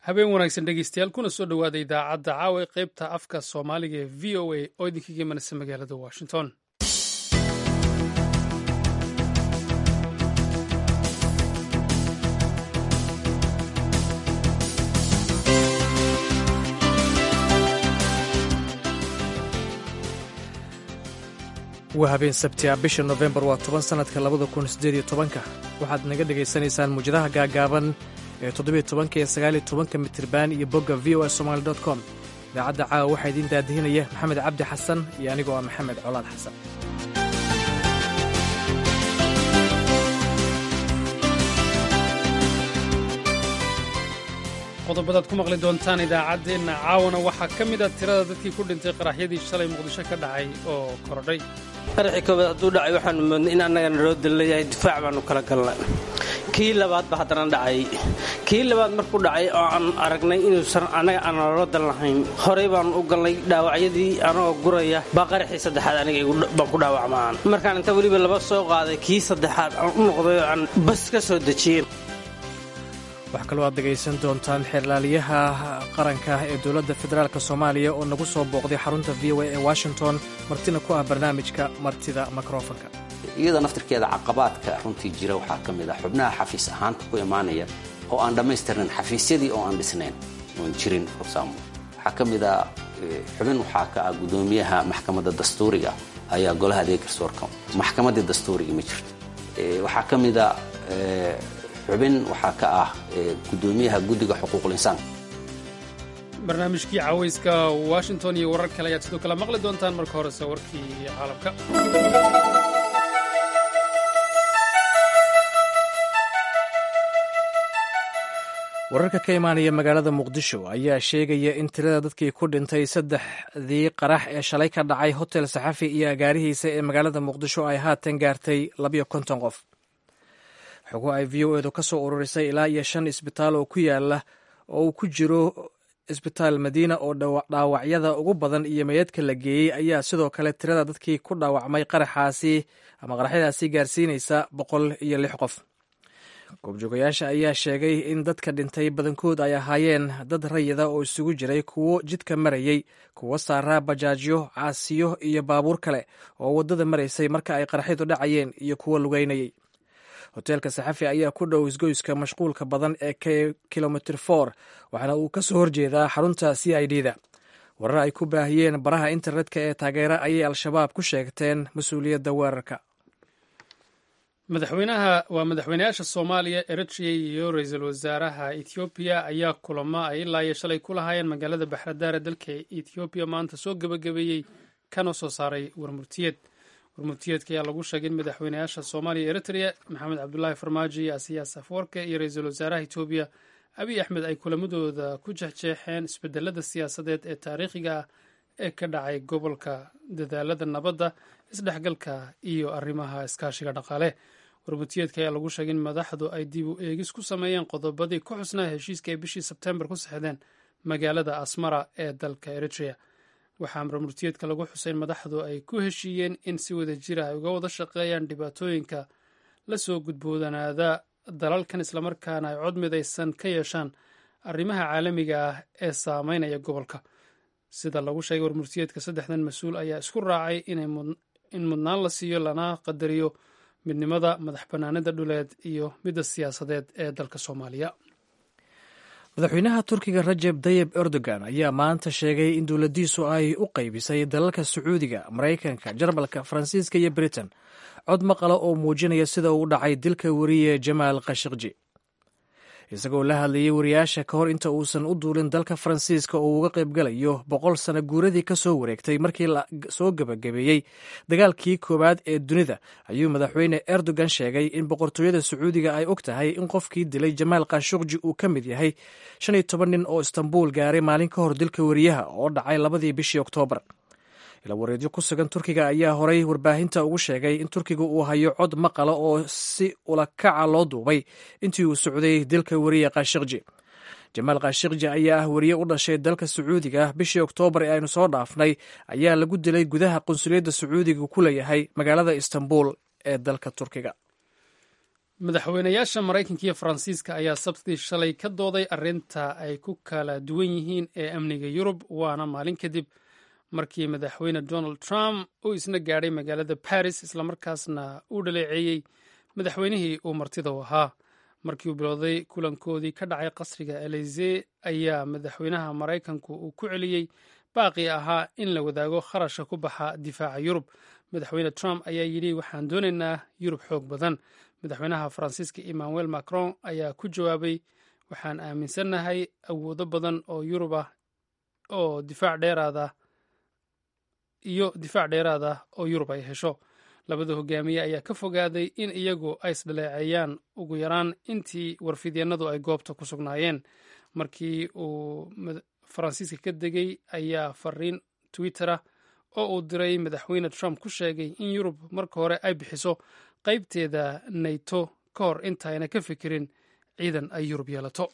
habeen wanaagsan dhegeystayaal kuna soo dhowaada idaacadda caawa ee qaybta afka soomaaliga ee v o a oo idinkaga imanaysa magaalada washington waa habeen sabti ah bisha nofembar waa toban sannadka labada kun siddeed iyo tobanka waxaad naga dhegaysanaysaan muwjadaha gaagaaban ee toddobiyo tobanka iyo sagaaliyo tobanka mitriban iyo bogga v o a somaali dot com idaacadda caawa waxaa idiin daadihinaya maxamed cabdi xasan iyo anigoo ah maxamed colaad xasan qodobadaad ku maqli doontaan idaacaddeenna caawana waxaa ka mid a tirada dadkii ku dhintay qaraxyadii shalay muqdisho ka dhacay oo korodhay qaraxii koobaad hadduu dhacay waxaanu moodnay in annagana loo dalilayahay difaac baanu kala galnay kii labaad ba haddana dhacay kii labaad markuu dhacay oo aan aragnay inuusan annaga aan loola dal lahayn horey baanu u galnay dhaawacyadii anagoo guraya baa qaraxii saddexaad aniga baan ku dhaawacmaan markaan inta weliba laba soo qaaday kii saddexaad aan u noqday oo aan bas ka soo dejiyey waxaa kaloo aad dhegaysan doontaan xeerlaaliyaha qaranka ee dowladda federaalk soomaaliya oo nagu soo booqday xarunta v o a ee washington martina ku ah barnaamijka martida mikrofonka iyada naftirkeeda caqabaadka runtii jira waxaa ka mid ah xubnaha xafiis ahaanta ku imaanaya oo aan dhammaystirnayn xafiisyadii oo aan dhisnayn oon jirin forsaamo waxaa ka mid ah xubin waxaa ka ah guddoomiyaha maxkamadda dastuuriga ayaa golaha adeeg garsoorka maxkamaddii dastuuriga ma jirto waxaa ka mid a xubin waxaa ka ah guddoomiyaha guddiga xuquuqul insaanka barnaamijkii cawayska washington iyo warar kale ayaad sidoo kale maqli doontaan marka horese warkii caalamka wararka ka imaanaya magaalada muqdisho ayaa sheegaya in tirada dadkii ku dhintay saddexdii qarax ee shalay ka dhacay hotel saxafi iyo agaarihiisa ee magaalada muqdisho ay haatan gaartay labiyo konton qof xogo ay v o edu ka soo ururisay ilaa iyo shan isbitaal oo ku yaala oo uu ku jiro isbitaal madiina oo dhaawacyada ugu badan iyo meydadka la geeyey ayaa sidoo kale tirada dadkii ku dhaawacmay qaraxaasi ama qaraxyadaasi gaarsiinaysa boqol iyo lix qof goobjoogayaasha ayaa sheegay in dadka dhintay badankood ay ahaayeen dad rayida oo isugu jiray kuwo jidka marayey kuwo saaraa bajaajyo caasiyo iyo baabuur kale oo waddada maraysay marka ay qaraxyadu dhacayeen iyo kuwo lugeynayay hoteelka saxafi ayaa ku dhow isgoyska mashquulka badan ee kilomitr for waxaana uu ka soo horjeedaa xarunta c i d da warar ay ku baahiyeen baraha internetka ee taageera ayay al-shabaab ku sheegteen mas-uuliyadda weerarka madaxweynaha waa madaxweynayaasha soomaaliya eritrea iyo ra-iisul wasaaraha ethoobiya ayaa kulamo ay ilaa iyo shalay ku lahaayeen magaalada baxradaare dalka ethoobiya maanta soo gebagabeeyey kana soo saaray warmurtiyeed warmurtiyeedka ayaa lagu sheegay in madaxweynayaasha soomaaliya eritrea maxamed cabdulaahi farmaajo iyo asiyaas afwarke iyo ra-iisul wasaaraha etoobiya abiy axmed ay kulamadooda ku jexjeexeen isbedelada siyaasadeed ee taariikhiga ah ee ka dhacay gobolka dadaalada nabadda isdhexgalka iyo arrimaha iskaashiga dhaqaale warmurtiyeedka ayaa lagu sheegay in madaxdu ay dib u eegis ku sameeyeen qodobadii ku xusnaa heshiiska ay bishii sebtembar ku saxdeen magaalada asmara ee dalka eritrea waxaa warmurtiyeedka lagu xusay in madaxdu ay ku heshiiyeen in si wada jira ay uga wada shaqeeyaan dhibaatooyinka la soo gudboodanaada dalalkan islamarkaana ay cod midaysan ka yeeshaan arrimaha caalamiga ah ee saameynaya gobolka sida lagu sheegay warmurtiyeedka saddexdan mas-uul ayaa isku raacay in mudnaan la siiyo lana qadariyo midnimada madax bannaanida dhuleed iyo midda siyaasadeed ee dalka soomaaliya madaxweynaha turkiga rajeb tayib erdogan ayaa maanta sheegay in dowladdiisu ay u qaybisay dalalka sacuudiga maraykanka jarmalka faransiiska iyo britain cod maqala oo muujinaya sida uu dhacay dilka weriye jamaal khashikji isagoo la hadlayay wariyaasha ka hor inta uusan u duulin dalka faransiiska oo uga qaybgalayo boqol sano guuradii ka soo wareegtay markii la soo gebagabeeyey dagaalkii koowaad ee dunida ayuu madaxweyne erdogan sheegay in boqortooyada sacuudiga ay og tahay in qofkii dilay jamaal khashukji uu ka mid yahay shan iyo toban nin oo istanbuul gaaray maalin ka hor dilka weriyaha oo dhacay labadii bishii oktoobar ilawareedyo ku sugan turkiga ayaa horay warbaahinta ugu sheegay in turkiga uu hayo cod maqala oo si ulakaca loo duubay intii uu socday dilka weriye khashikji jamaal khashikji ayaa ah weriye u dhashay dalka sacuudiga bishii oktoobar ee aynu soo dhaafnay ayaa lagu dilay gudaha qunsuliyadda sacuudiga ku leeyahay magaalada istanbul ee dalka turkiga madaxweynayaasha maraykanka iyo faransiiska ayaa sabtidii shalay ka dooday arrinta ay ku kala duwan yihiin ee amniga yurub waana maalin kadib markii madaxweyne donald trump uu isna gaadhay magaalada baris islamarkaasna uu dhaleeceeyey madaxweynihii uu martida u ahaa markii uu bilowday kulankoodii ka dhacay qasriga elise ayaa madaxweynaha maraykanku uu ku celiyey baaqii ahaa in la wadaago kharashka ku baxa difaaca yurub madaxweyne trump ayaa yidhi waxaan doonaynaa yurub xoog badan madaxweynaha faransiiska emmanuel macron ayaa ku jawaabay waxaan aaminsannahay awoodo badan oo yurub ah oo difaac dheeraada iyo difaac dheeraad ah oo yurub ay hesho labada hogaamiye ayaa ka fogaaday in iyagu ay isdhaleeceeyaan ugu yaraan intii warfidyeenadu ay goobta ku sugnaayeen markii uu faransiiska ka degay ayaa fariin twitter-ah oo uu diray madaxweyne trump ku sheegay in yurub marka hore ay bixiso qaybteeda nato ka hor intaayna ka fikirin ciidan ay yurub yeelato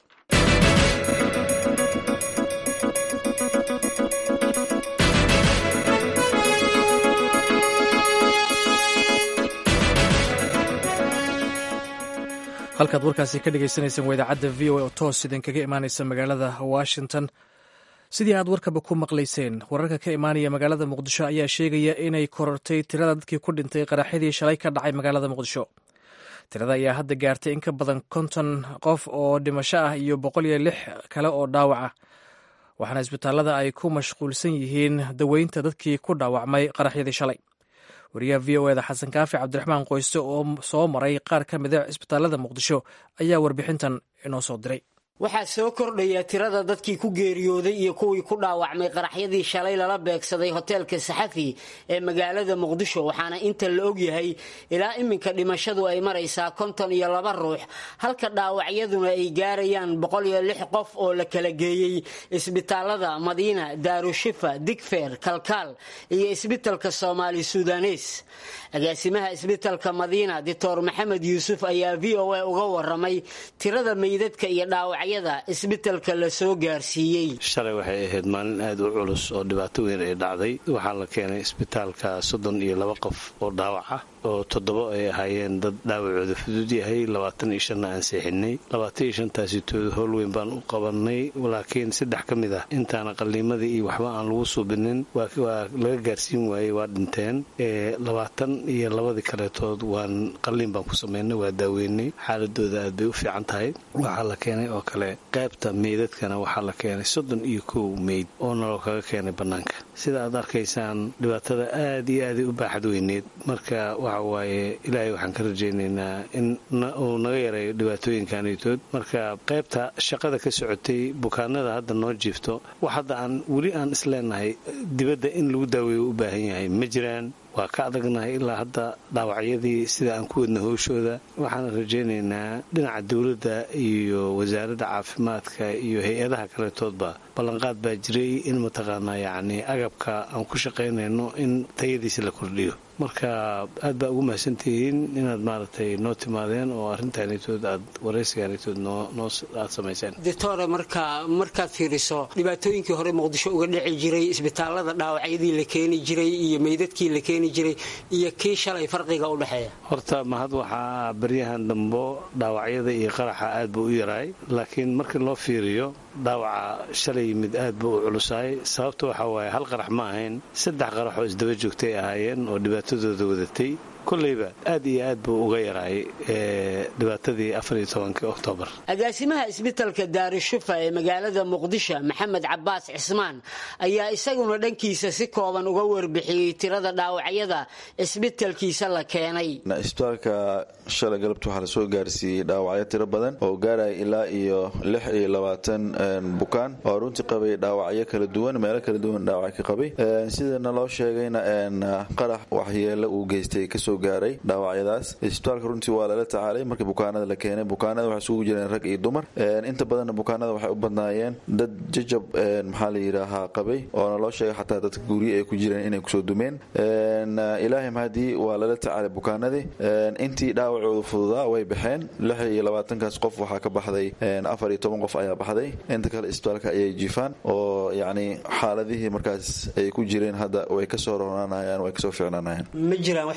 halkaad warkaasi ka dhegeysaneysaan waa idaacadda v o a oo toos idinkaga imaaneysa magaalada washington sidii aad warkaba ku maqlayseen wararka ka imaanaya magaalada muqdisho ayaa sheegaya inay korortay tirada dadkii ku dhintay qaraxyadii shalay ka dhacay magaalada muqdisho tirada ayaa hadda gaartay in ka badan konton qof oo dhimasho ah iyo boqol iyo lix kale oo dhaawac ah waxaana isbitaalada ay ku mashquulsan yihiin daweynta dadkii ku dhaawacmay qaraxyadii shalay wariyaha v o eda xasan kaafi cabdiraxmaan qoyste oo soo maray qaar ka mida cisbitaalada muqdisho ayaa warbixintan inoo soo diray waxaa soo kordhaya tirada dadkii ku geeriyooday iyo kuwii ku dhaawacmay qaraxyadii shalay lala beegsaday hoteelka saxafi ee magaalada muqdisho waxaana inta la ogyahay ilaa iminka dhimashadu ay maraysaa konton iyo laba ruux halka dhaawacyaduna ay gaarayaan boqol iyo lix qof oo la kala geeyey isbitaalada madiina daarushifa digfeer kalkaal iyo isbitalka soomaali sudanes agaasimaha isbitalka madiina doctor maxamed yuusuf ayaa v o a uga waramay tirada meydadka iyo dhaawacyada isbitalka la soo gaarsiiyey shalay waxay ahayd maalin aad u culus oo dhibaato weyn ay dhacday waxaa la keenay isbitaalka soddon iyo laba qof oo dhaawac ah oo toddoba ay ahaayeen dad dhaawacooda fudud yahay labaatan iyo shanna aan seexinay labaatan iyo shantaasi tooda howl weyn baan u qabanay laakiin saddex ka mid ah intaana qalliimadii iyo waxba aan lagu suubinin waa laga gaarsiin waayey waa dhinteen labaatan iyo labadii kaleetood waan qalliin baan ku samaynay waa daaweynay xaaladooda aad bay u fiican tahay waxaa la keenay oo kale qaybta meydadkana waxaa la keenay soddon iyo kow meyd oo naloo kaga keenay bannaanka sida aad arkaysaan dhibaatada aad iyo aaday u baaxad weyneed marka waxa waaye ilaahay waxaan ka rajaynaynaa in uu naga yareeyo dhibaatooyinkanitood marka qaybta shaqada ka socotay bukaanada hadda noo jiifto wax hadda aan weli aan isleenahay dibadda in lagu daaweeyo u baahan yahay ma jiraan waa ka adagnahay ilaa hadda dhaawacyadii sida aan ku wadna howshooda waxaana rajaynaynaa dhinaca dowladda iyo wasaaradda caafimaadka iyo hay-adaha kaletoodba ballanqaad baa jiray in mataqaanaa yacni agabka aan ku shaqaynayno in tayadiisa la kordhiyo marka aad baa ugu mahadsantihiin inaad maaragtay noo timaadeen oo arrintaanitood aad waraysigaanitood noo aad samayseen doctore marka markaad fiiriso dhibaatooyinkii hore muqdisho uga dhici jiray isbitaalada dhaawacyadii la keeni jiray iyo meydadkii la keeni jiray iyo kii shalay farqiga u dhexeeya horta mahad waxaa baryahan dambo dhaawacyada iyo qaraxa aad buu u yaraay laakiin markii loo fiiriyo dhaawaca shalay yimid aad buu u culusaay sababta waxaa waaye hal qarax ma ahayn saddex qarax oo isdaba joogtay ahaayeen oo dhibaatadooda wadatay koleyba aad iyo aad buu uga yaraay dhibaatadii afariyo tobankii oktoobar agaasimaha isbitalka daarushufa ee magaalada muqdisho maxamed cabaas cismaan ayaa isaguna dhankiisa si kooban uga warbixiyey tirada dhaawacyada isbitalkiisa la keenay isbitaalka shalay galabta waxaa lasoo gaarsiiyey dhaawacyo tiro badan oo gaaraya ilaa iyo lix iyo labaatan bukaan oo runtii qabay dhaawacyo kala duwan meelo kala duwan dhaawac ka qabay sidana loo sheegayna qarax waxyeelo uu geystay kasoo gaaray dhaawacyadaas isbitaalka runtii waa lala tacaalay markii bukaanada la keenay bukaanada waxay isugu jireen rag iyo dumar inta badanna bukaanada waxay u badnaayeen dad jajab maxaa la yidhaahaa qabay oona loo sheegay xataa dadka gurye ay ku jireen inay kusoo dumeen ilaahay mahadii waa lala tacaalay bukaanadii intii dhaawacoodu fududaa way baxeen lix iyo labaatankaas qof waxaa ka baxday afar iyo toban qof ayaa baxday inta kale isbitaalka ayay jiifaan oo yacni xaaladihii markaas ay ku jireen hadda way kasoo ronaanayaan way kasoo ficnaanayaan ma jiraan wax meydadoo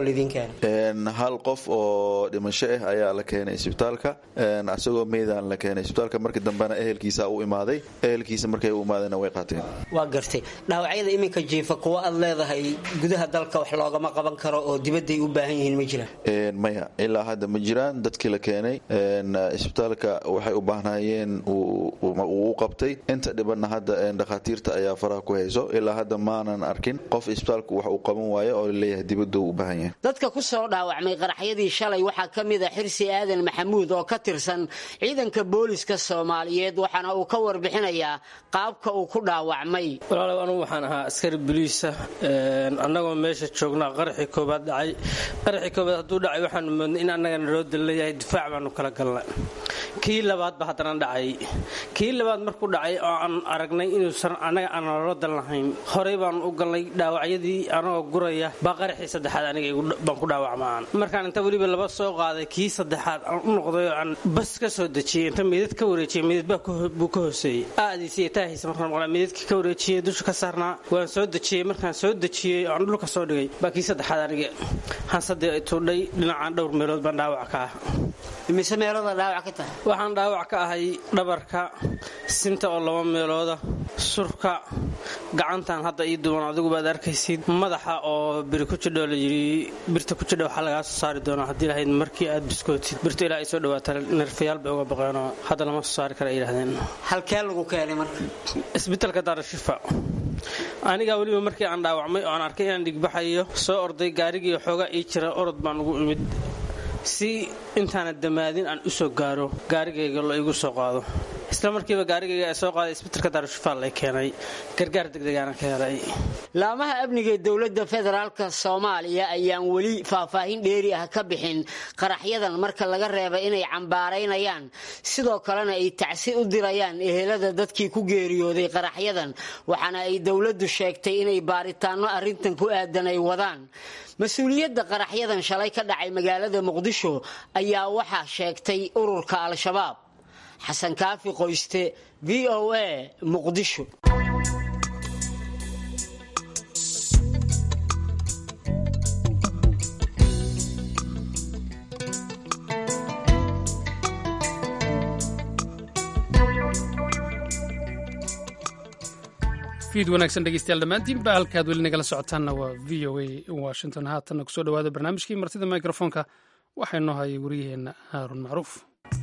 laydin keenay hal qof oo dhimasho ah ayaa la keenay isbitaalka isagoo meydaan la keenay isbitaalka markii dambena ehelkiisa u imaaday ehelkiisa markay u imaadeenna way qaateen waa gartay dhaawacyada iminka jiifa kuwa aad leedahay gudaha dalka wax loogama qaban karo oo dibadday u baahan yihiin ma jiraan maya ilaa hadda ma jiraan dadkii la keenay isbitaalka waxay u baahnaayeen uu u qabtay inta dhibanna hadda dhakhaatiirta ayaa faraha ku hayso ilaa hadda maanan arkin qof isbitaalku wax uu qaban waayo oo laleeyahay dibaddu u baahan yahay dadka ku soo dhaawacmay qaraxyadii shalay waxaa ka mid a xirsi aadan maxamuud oo ka tirsan ciidanka booliska soomaaliyeed waxaana uu ka warbixinayaa qaabka uu ku dhaawacmay walaalow anugu waxaan ahaa askari boliisa annagoo meesha joognaa qaraxii koobaad dhacay qaraxii koobaad hadduu dhacay waxaanu moodnay in annagana loo dalilayahay difaac baanu kala galnay kii labaadba haddana dhacay kii labaad markuu dhacay oo aan aragnay inuusan annaga aan loola dal lahayn horey baanu u galnay dhaawacyadii anagoo guraya baa qaraxii saddexaad aniga baan ku dhaawacmaan markaan inta weliba laba soo qaaday kii saddexaad aan u noqday oo aan bas ka soo dejiyey inta meydad ka wareejiyey meydad buu ka hooseeyey aadiisa iyo taahiisa markaan maqlaa meydadkii ka wareejiyey dusha ka saarnaa waan soo dejiyey markaan soo dejiyey oo aan dhulka soo dhigay baa kii saddexaad aniga hansadii tuudhay dhinacaan dhowr meelood baan dhaawac ka ah imise meelooda dhaawac ka tahay waxaan dhaawac ka ahay dhabarka sinta oo laba meelooda surka gacantan hadda ii duwan adigubaad arkaysid madaxa oo biri ku jidho la yidhi birta ku jidha waxaa lagaa soo saari doonaa haddii lahayd markii aad biskootid birta ilaa ay soo dhawaata nerfayaal bay uga baqeenoo hadda lama soo saari kara ay yidhahdeen halkee lagu keenay marka isbitaalka daarashifa anigaa weliba markii aan dhaawacmay oo aan arkay inaan dhigbaxayo soo orday gaarigii xoogaa ii jira orod baan ugu imid si intaana damaadin aan u soo gaaro gaarigayga la igu soo qaado isla markiiba gaarigayga ee soo qaaday isbitalka daarushifaal lay keenay gargaar degdegaana ka helay laamaha amniga ee dowladda federaalka soomaaliya ayaan weli faahfaahin dheeri ah ka bixin qaraxyadan marka laga reeba inay cambaaraynayaan sidoo kalena ay tacsi u dirayaan ehelada dadkii ku geeriyooday qaraxyadan waxaana ay dowladdu sheegtay inay baaritaanno arrintan ku aadan ay wadaan mas-uuliyadda qaraxyadan shalay ka dhacay magaalada muqdisho ayaa waxaa sheegtay ururka al-shabaab xasan kaafi qoyste v o a muqdisho fiid wanaagsan dhegeystayaal dhammaantiinba halkaad weli nagala socotaanna waa v o a washington haatanna kusoo dhawaada barnaamijkii martida mikrofoonka waxaa inoo hayay wariyaheenna haarun macruuf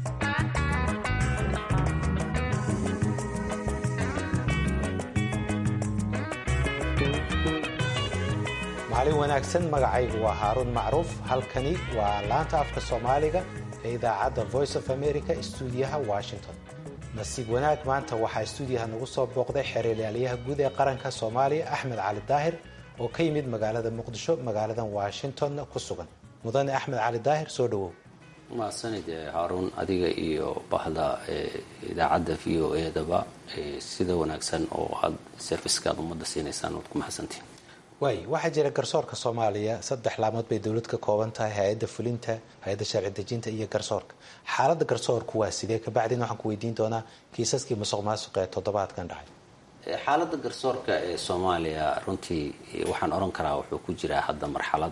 maalin wanaagsan magacaygu waa haaruun macruuf halkani waa laanta afka soomaaliga ee idaacadda voice of america stuudiyaha washington nasiib wanaag maanta waxaa stuudiyaha nagu soo booqday xeeralyaalayaha guud ee qaranka soomaaliya axmed cali daahir oo ka yimid magaalada muqdisho magaaladan washingtonna ku sugan mudane axmed cali daahir soo dhawow mahadsanid haaruun adiga iyo bahda idaacadda v o edaba sida wanaagsan oo aad serviskaad ummadda siinaysaan waad ku mahadsantiin waay waxaa jira garsoorka soomaaliya saddex laamood bay dowlad ka kooban tahay hay-adda fulinta hay-adda sharci dejinta iyo garsoorka xaaladda garsoorku waa sidee kabacdin waxaan ku weydiin doonaa kiisaskii musuq maasuq ee toddobaadkan dhacay xaaladda garsoorka ee soomaaliya runtii waxaan oran karaa wuxuu ku jiraa hadda marxalad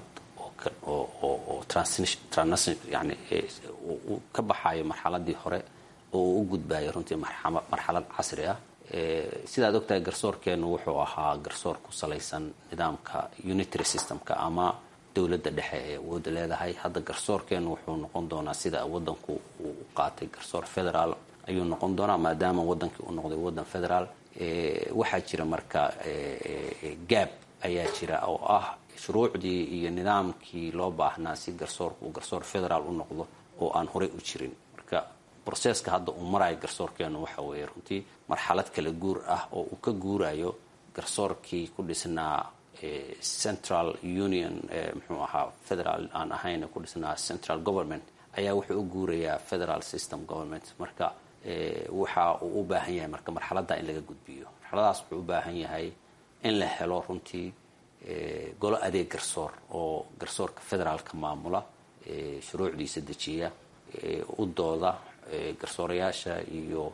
oo yani uu ka baxayo marxaladii hore oo uu u gudbayo runtii marxalad casri ah sidaad ogtahay garsoorkeenu wuxuu ahaa garsoor ku salaysan nidaamka unitary systemka ama dowladda dhexe ee awooda leedahay hadda garsoorkeenu wuxuu noqon doonaa sida wadanku uu u qaatay garsoor federaal ayuu noqon doonaa maadaama wadankii uu noqday wadan federaal waxaa jira marka gaab ayaa jira oo ah shuruucdii iyo nidaamkii loo baahnaa si garsoorku uu garsoor federaal u noqdo oo aan horey u jirin marka broseska hadda uu marayo garsoorkeenu waxa weeye runtii marxalad kala guur ah oo uu ka guurayo garsoorkii ku dhisnaa central union muxuu ahaa federal aan ahayn ku dhisnaa central government ayaa wuxuu u guurayaa federal system government marka waxa uu u baahan yahay marka marxaladda in laga gudbiyo marxaladaas wuxuu u baahan yahay in la helo runtii golo adeeg garsoor oo garsoorka federaalka maamula shuruucdiisa dejiya u dooda garsoorayaasha iyo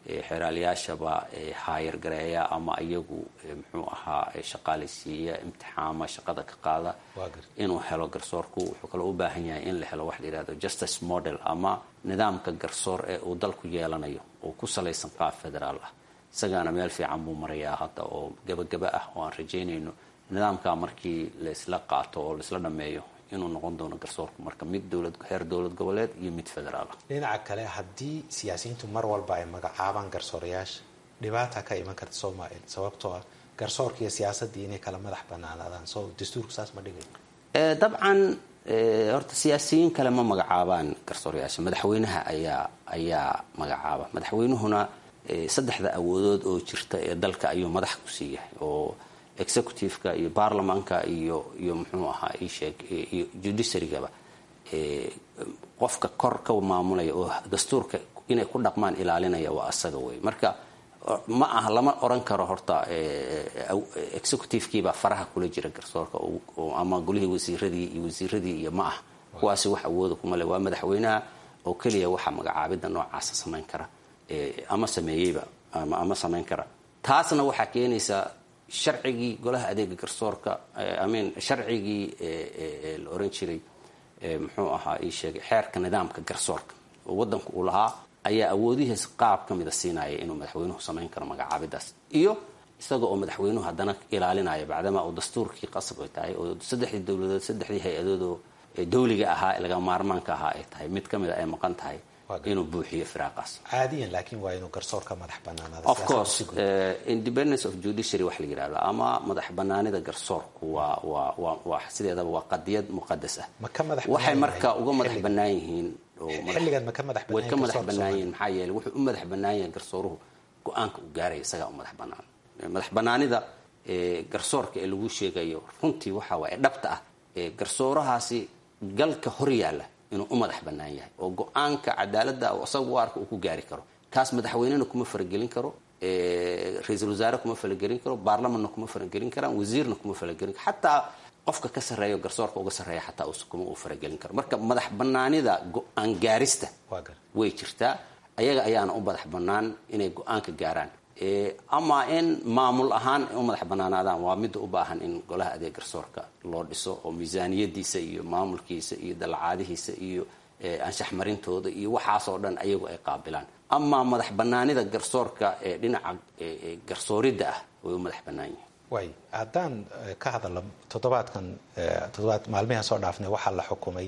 xeeraalayaashaba haayar gareeya ama iyagu muxuu ahaa shaqaalaysiiya imtixaama shaqada ka qaada inuu helo garsoorku wuxuu kaloo u baahan yahay in la helo wax la yihahdo justice model ama nidaamka garsoor ee uu dalku yeelanayo oo ku salaysan qaab federaal ah isagaana meel fiican buu marayaa hadda oo gabagaba ah oo aan rajaynayno nidaamka markii laisla qaato oo laisla dhameeyo inuu noqon doono garsoorku marka mid dowlad heer dowlad goboleed iyo mid federaal ah dhinaca kale haddii siyaasiyiintu mar walba ay magacaabaan garsoorayaasha dhibaata ka iman karta soomaaliya sababtoo ah garsoorka iyo siyaasaddii inay kala madax banaanaadaan soo dastuurku saas ma dhigay dabcan horta siyaasiyiin kale ma magacaabaan garsoorayaasha madaxweynaha ayaa ayaa magacaaba madaxweynuhuna saddexda awoodood oo jirta ee dalka ayuu madax ku siiyahay oo executiveka iyo baarlamaanka iyo iyo muxuu ahaa isheeg iyo judiciarygaba qofka kor ka maamulaya oo dastuurka inay ku dhaqmaan ilaalinaya waa asaga wey marka ma aha lama oran karo horta executivekiibaa faraha kula jira garsoorka ama golihii wasiiradii iyo wasiiradii iyo ma ah kuwaasi wax awooda kuma le waa madaxweynaha oo keliya waxa magacaabida noocaasa samayn kara ama sameeyeyba ama samayn kara taasna waxaa keenaysaa sharcigii golaha adeega garsoorka amin sharcigii la oran jiray muxuu ahaa ii sheegay xeerka nidaamka garsoorka oo wadanku uu lahaa ayaa awoodihiis qaab ka mida siinaya inuu madaxweynuhu samayn karo magacaabidaas iyo isaga oo madaxweynuhu haddana ilaalinaya bacdamaa uu dastuurkii qasab ay tahay oo saddexdii dowladood saddexdii hay-adoodoo dawliga ahaa laga maarmaanka ahaa ay tahay mid ka mida ay maqan tahay inuu buuxiyo firaaqaas caadiyan laakiin waa inuu garsoorka madax banaanaada of course independence of judiciary wax la yidhahdo ama madax banaanida garsoorku waa waa waa waa sideedaba waa qadiyad muqadas ah ma ka madax waxay marka uga madax bannaan yihiin xilligan ma ka madax way ka madax bannaan yihiin maxaa yeeley wuxuu u madax bannaan yahay garsooruhu go-aanka uu gaaraya isagaa u madax bannaan madax bannaanida garsoorka ee lagu sheegayo runtii waxa waaye dhabta ah garsoorahaasi galka hor yaalla inuu u madax bannaan yahay oo go-aanka cadaaladda isaga u arka uu ku gaari karo kaas madaxweynena kuma faragelin karo ra-iisul wasaare kuma faragelin karo baarlamanna kuma faragelin karaan wasiirna kuma faragelin karo xataa qofka ka sarreeyo garsoorka uga sarreeya xataa kuma uu faragelin karo marka madax bannaanida go-aan gaarista way jirtaa ayaga ayaana u madax bannaan inay go-aanka gaaraan ama in maamul ahaan u madax bannaanaadaan waa midda u baahan in golaha adeeg garsoorka loo dhiso oo miisaaniyadiisa iyo maamulkiisa iyo dalacaadihiisa iyo anshax marintooda iyo waxaasoo dhan ayagu ay qaabilaan ama madax bannaanida garsoorka ee dhinaca garsooridda ah way u madax bannaan yihiin way haddaan ka hadalno toddobaadkan toddobaad maalmihan soo dhaafnay waxaa la xukumay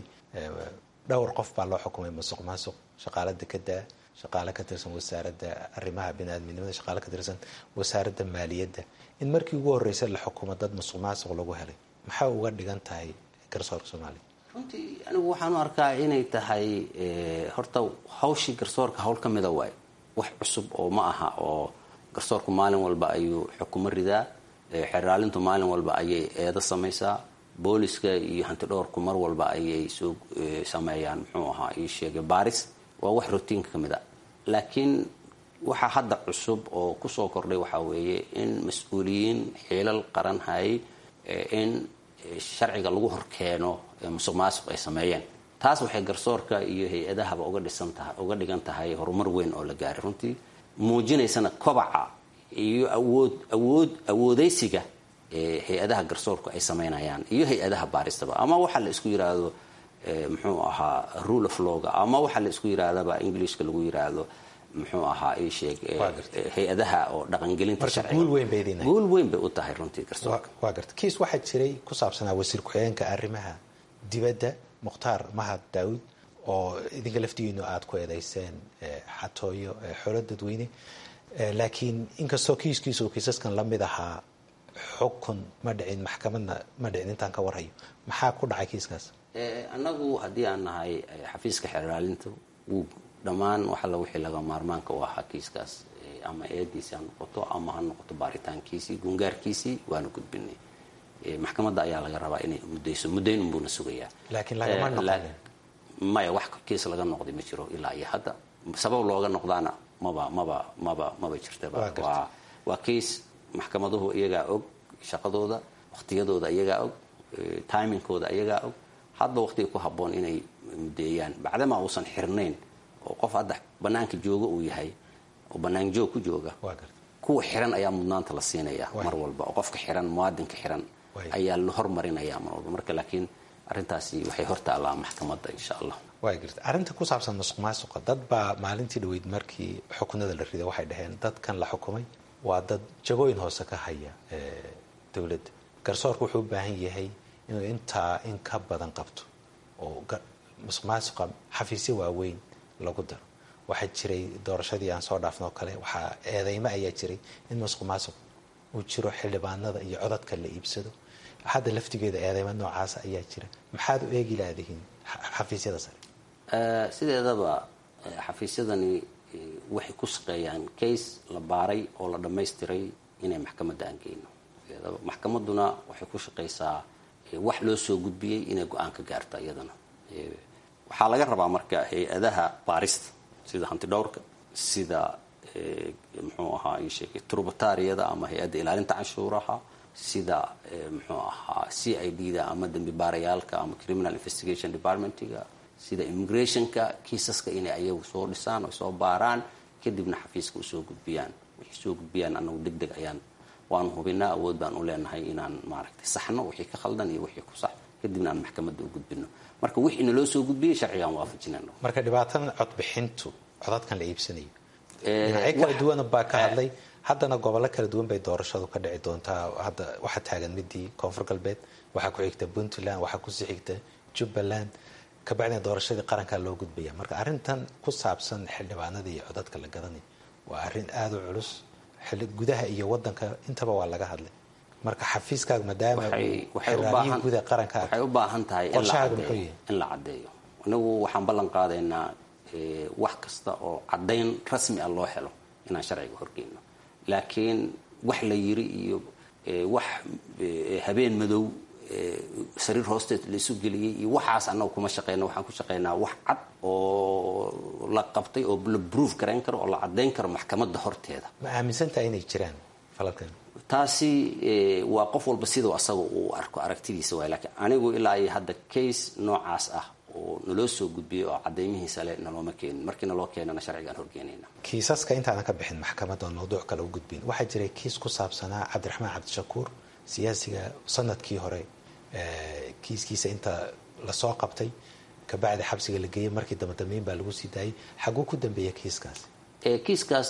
dhowr qof baa loo xukumay masuq maasuq shaqaala dekeda shaqaale ka tirsan wasaaradda arrimaha biniaadminimada shaqaale ka tirsan wasaaradda maaliyadda in markii ugu horreysay la xukumo dad masuq maasuq lagu helay maxay uga dhigan tahay garsoorka soomaaliya runtii anigu waxaan u arkaa inay tahay horta hawshii garsoorka hawl ka mida waay wax cusub oo ma aha oo garsoorku maalin walba ayuu xukumo ridaa xeraalintu maalin walba ayay eedo samaysaa booliska iyo hantidhoorku mar walba ayay soo sameeyaan muxuu ahaa ii sheegay baris waa wax rotiinka ka mid a laakiin waxaa hadda cusub oo kusoo kordhay waxaa weeye in mas-uuliyiin xiilal qaran hayay in sharciga lagu horkeeno musuq maasuq ay sameeyeen taas waxay garsoorka iyo hay-adahaba uga dhisan tahay uga dhigan tahay horumar weyn oo la gaaray runtii muujinaysana kobaca iyo awood awood awoodeysiga hay-adaha garsoorku ay sameynayaan iyo hay-adaha baaristaba ama waxaa la isku yiraahdo muxuu ahaa rule of lawga ama waxaa la isku yirahdaba englishka lagu yiraahdo muxuu ahaa ii sheeg hay-adaha oo dhaqangelinta sharciga guul weyn bay u tahay runtii garsoorka waa garta kiis waxaa jiray ku saabsanaa wasiir ku-xigeenka arrimaha dibadda mukhtaar mahad daawud oo idinka laftigiinu aada ku eedeyseen xatooyo xolo dadweyne laakiin inkastoo kiiskiisa uu kiisaskan la mid ahaa xukun ma dhicin maxkamadna ma dhicin intaan ka warhayo maxaa ku dhacay kiiskaas annagu haddii aan nahay xafiiska xeraalinta wuu dhammaan waxalla wixii laga maarmaanka u ahaa kiiskaas ama eediisi ha noqoto ama ha noqoto baaritaankiisii gungaarkiisii waana gudbinay maxkamadda ayaa laga rabaa inay mudayso muddayn unbuuna sugayaa laakiin lagama noqonin maya wax kiis laga noqday ma jiro ilaa iyo hadda sabab looga noqdaana maba maba maba maba jirtaba waa waa kiis maxkamaduhu iyagaa og shaqadooda waqtiyadooda iyagaa og timingkooda iyagaa og hadba waqtiga ku habboon inay mudeeyaan bacdama uusan xirnayn oo qof hadda banaanka jooga uu yahay oo bannaan joog ku jooga kuwa xiran ayaa mudnaanta la siinaya mar walba oo qofka xiran muwaadinka xiran ayaa la hormarinaya mar walba marka laakiin arrintaasi waxay hortaallaa maxkamadda insha allah waa garta arrinta ku saabsan masuq maasuqa dad baa maalintii dhaweyd markii xukunada la riday waxay dhaheen dadkan la xukumay waa dad jagooyin hoose ka haya dowladda garsoorka wuxuu u baahan yahay inuu intaa in ka badan qabto oo masuq maasuqa xafiisyo waaweyn lagu daro waxaa jiray doorashadii aan soo dhaafno kale waxaa eedeymo ayaa jiray in masuq maasuq uu jiro xildhibaanada iyo codadka la iibsado hadda laftigeeda eedeymo noocaasa ayaa jira maxaad u eegi laadihiin xafiisyada sare sideedaba xafiisyadani waxay ku shaqeeyaan case la baaray oo la dhammaystiray inay maxkamadda aan geyno maxkamadduna waxay ku shaqaysaa wax loo soo gudbiyey inay go-aan ka gaarto iyadana waxaa laga rabaa marka hay-adaha baarista sida hantidhowrka sida muxuu ahaa ii sheegay turbatariyada ama hay-adda ilaalinta canshuuraha sida muxuu ahaa c i d da ama dambi baarayaalka ama criminal investigation departmentiga sida immigrationka kiisaska inay ayagu soo dhisaan oo soo baaraan kadibna xafiiska usoo gudbiyaan wixii soo gudbiyaan anagu deg deg ayaan waanu hubinaa awood baan u leenahay inaan maaragtay saxno wixii ka khaldan iyo wixii ku sax kadibna aan maxkamadda u gudbino marka wixiina loo soo gudbiyey sharcigaan waafajinayno marka dhibaatadan codbixintu codadkan la iibsanayo dhinacyo kala duwana baa ka hadlay haddana gobollo kala duwan bay doorashadu ka dhici doontaa hadda waxaa taagan midii koonfur galbeed waxaa ku xigta puntland waxaa kusii xigta jubbaland kabacdina doorashadii qarankaa loo gudbaya marka arrintan ku saabsan xildhibaanada iyo codadka la gadanay waa arrin aada u culus gudaha iyo wadanka intaba waa laga hadlay marka xafiiskaaga maadaama xiraabiyi guda qaranka waxay u baahan tahay in la caddeeyo inagu waxaan ballan qaadaynaa wax kasta oo caddayn rasmi ah loo helo inaan sharciga horgeyno laakiin wax la yiri iyo wax habeen madow sariir hoosteed la isu geliyey iyo waxaas annaga kuma shaqeyna waxaan ku shaqeynaa wax cad oo la qabtay oo la proof garayn karo oo la caddayn karo maxkamadda horteeda ma aaminsantaha inay jiraan falalkan taasi waa qof walba siduu asaga uu arko aragtidiisa waay laakiin anigu ilaa iyo hadda case noocaas ah oo naloo soo gudbiyay oo cadaymihiisa le nalooma keenin markii naloo keenana sharcigaan horgeynayna kiisaska intaadan ka bixin maxkamadda oon mawduuc kale u gudbin waxaa jiray kiis ku saabsanaa cabdiraxmaan cabdishakuur siyaasiga sanadkii hore kiiskiisa inta lasoo qabtay kabacdi xabsiga la geeyey markii dambedameyn baa lagu sii daayay xaguu ku dambeeya kiiskaas kiiskaas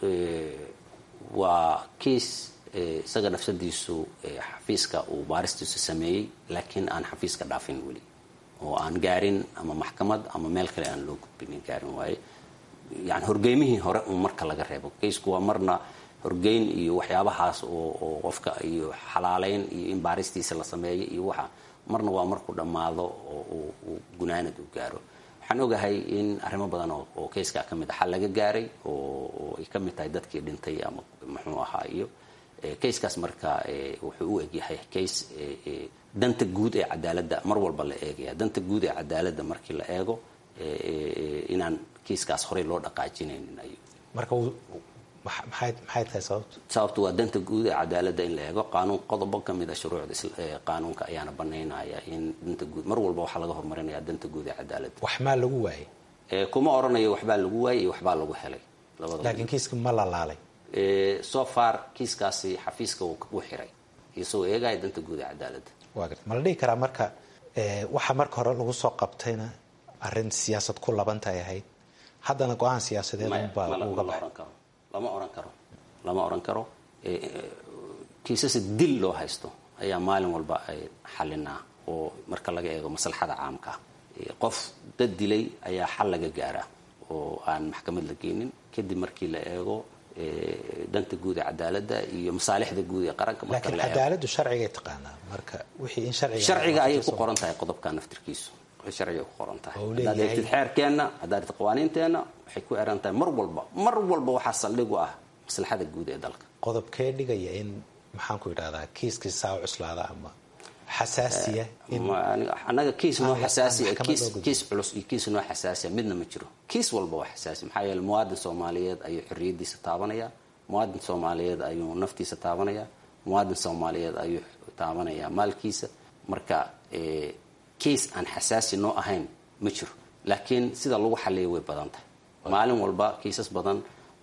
waa kiis isaga nafsadiisu xafiiska uu baaristiisu sameeyey laakiin aan xafiiska dhaafin weli oo aan gaarin ama maxkamad ama meel kale aan loo gudbinin gaarin waaye yani horgeymihii hore un marka laga reebo kaysku waa marna horgeyn iyo waxyaabahaas oo qofka iyo xalaaleyn iyo in baaristiisa la sameeyo iyo waxa marna waa markuu dhammaado oo uu gunaanad u gaaro waxaan ogahay in arrimo badan oo kayskaa ka mid a xal laga gaaray oo ay ka mid tahay dadkii dhintay ama muxuu ahaa iyo kayskaas marka wuxuu u egyahay kays danta guud ee cadaaladda mar walba la eegaya danta guud ee cadaaladda markii la eego inaan kiiskaas horey loo dhaqaajinaynin ay marka maxay tahay sababtu sababtu waa danta guud ee cadaaladda in la eego qaanuun qodobo ka mid a shuruucda qaanuunka ayaana banaynaya in danta guud mar walba waxaa laga horumarinaya danta guud ee cadaaladda wax maa lagu waayay kuma oranayo waxbaa lagu waayay iyo waxbaa lagu helay laakiin kiiska ma la laalay so far kiiskaasi xafiiska wuu xiray isagoo eegaya danta guud ee cadaaladda waa garta ma la dhihi karaa marka waxa marka hore lagu soo qabtayna arrin siyaasad ku labantay ahayd haddana go-aan siyaasadeed unbaa uga baxay lama oran karo lama oran karo kiisasa dil loo haysto ayaa maalin walba ay xalinaa oo marka laga eego maslaxada caamka qof dad dilay ayaa xal laga gaaraa oo aan maxkamad la geynin kadib markii la eego danta guud ee cadaaladda iyo masaalixda guud ee qaranka laakiin cadaaladdu sharcigay taqaanaa marka wixii in sharciga sharciga ayay ku qoran tahay qodobka naftirkiisu sharciga ku qoran tahay haddaad eegtid xeerkeenna haddaad eegtid qawaaniinteenna waxay ku eran tahay mar walba mar walba waxaa saldhig u ah maslaxada guud ee dalka qodobkee dhigaya in maxaan ku idhahdaa kiiskii saa cuslaada ama xasaasiya annaga kiis noo xasaasiya kiis culus iyo kiis noo xasaasiya midna ma jiro kiis walba waa xasaasi maxaa yeele muwaadin soomaaliyeed ayuu xorriyadiisa taabanaya muwaadin soomaaliyeed ayuu naftiisa taabanaya muwaadin soomaaliyeed ayuu taabanaya maalkiisa marka kiis aan xasaasi noo ahayn ma jiro laakiin sida lagu xaliya way badan tahay maalin walba kiisas badan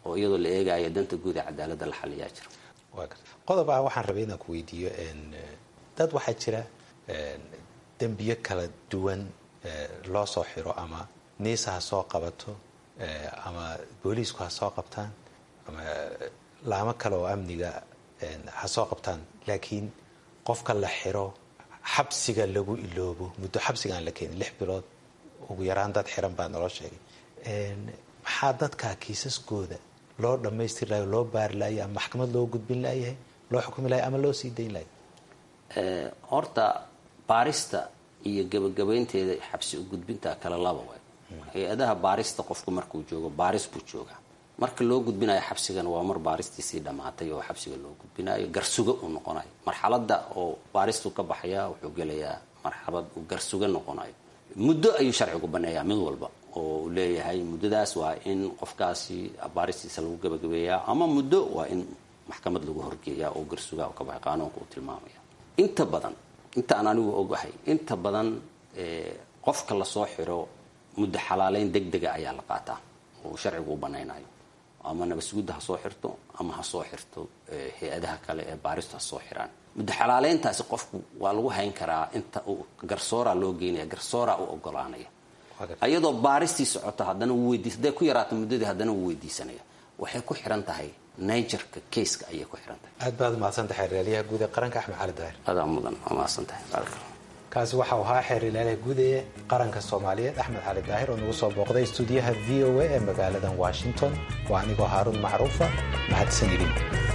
oo iyadoo la eegayo danta guud ee cadaaladda la xaliyaa jira qodob ah waxaan rabay inaan ku weydiiyo dad waxaa jira dembiyo kala duwan loo soo xiro ama niisa ha soo qabato ama booliisku ha soo qabtaan ama laamo kale oo amniga ha soo qabtaan laakiin qofka la xiro xabsiga lagu iloobo muddo xabsiga aan la keenin lix bilood ugu yaraan dad xiran baa naloo sheegay maxaa dadka kiisaskooda loo dhammaystiri lahay loo baari lahay ama maxkamad loo gudbin layahay loo xukumi lahay ama loo sii dayn lahay horta baarista iyo gebagabaynteeda xabsi u gudbinta kale laba way hay-adaha baarista qofku markuu joogo baaris buu joogaa marka loo gudbinayo xabsigana waa mar baaristiisii dhammaatay oo xabsiga loo gudbinayo garsuga uu noqonayo marxalada oo baaristu ka baxaya wuxuu gelayaa marxalad uu garsuga noqonayo muddo ayuu sharcigu baneeyaa mid walba oo uu leeyahay muddadaas waa in qofkaasi baaristiisa lagu gabagabeeyaa ama muddo waa in maxkamad lagu horgeeyaa oo garsuga ka baxay qaanuunka uu tilmaamaya inta badan inta aan anigu ogahay inta badan qofka lasoo xiro muddo xalaaleyn deg dega ayaa la qaataa oo sharcigu u banaynayo ama nabasgudda ha soo xirto ama ha soo xirto hay-adaha kale ee baaristu ha soo xiraan muddo xalaaleyntaasi qofku waa lagu hayn karaa inta uu garsoora loo geynaya garsoora u ogolaanaya iyadoo baaristii socoto haddana wuu weydiis hadday ku yaraato muddadii haddana wuu weydiisanaya waxay ku xiran tahay nigerka kayska ayay ku xiran tahay aad baad umahadsantahay xeerlaaliyaha guud ee qaranka axmed cali daahir adaa mudan waa mahadsantahay kaasi waxau ahaa xeerlaaliyaha guud ee qaranka soomaaliyeed axmed cali daahir oo nagu soo booqday stuudiyaha v o a ee magaaladan washington waa anigoo haaruun macruufa mahadsanidin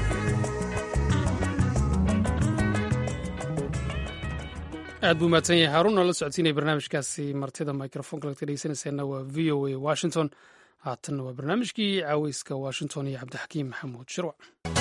aad buu mahadsan yahay haaruun oo la socodsiinaya barnaamijkaasi martida microfonka lagta dhegeysanaysaana waa v o a washington haatanna waa barnaamijkii caaweyska washington iyo cabdixakiim maxamuud shirwac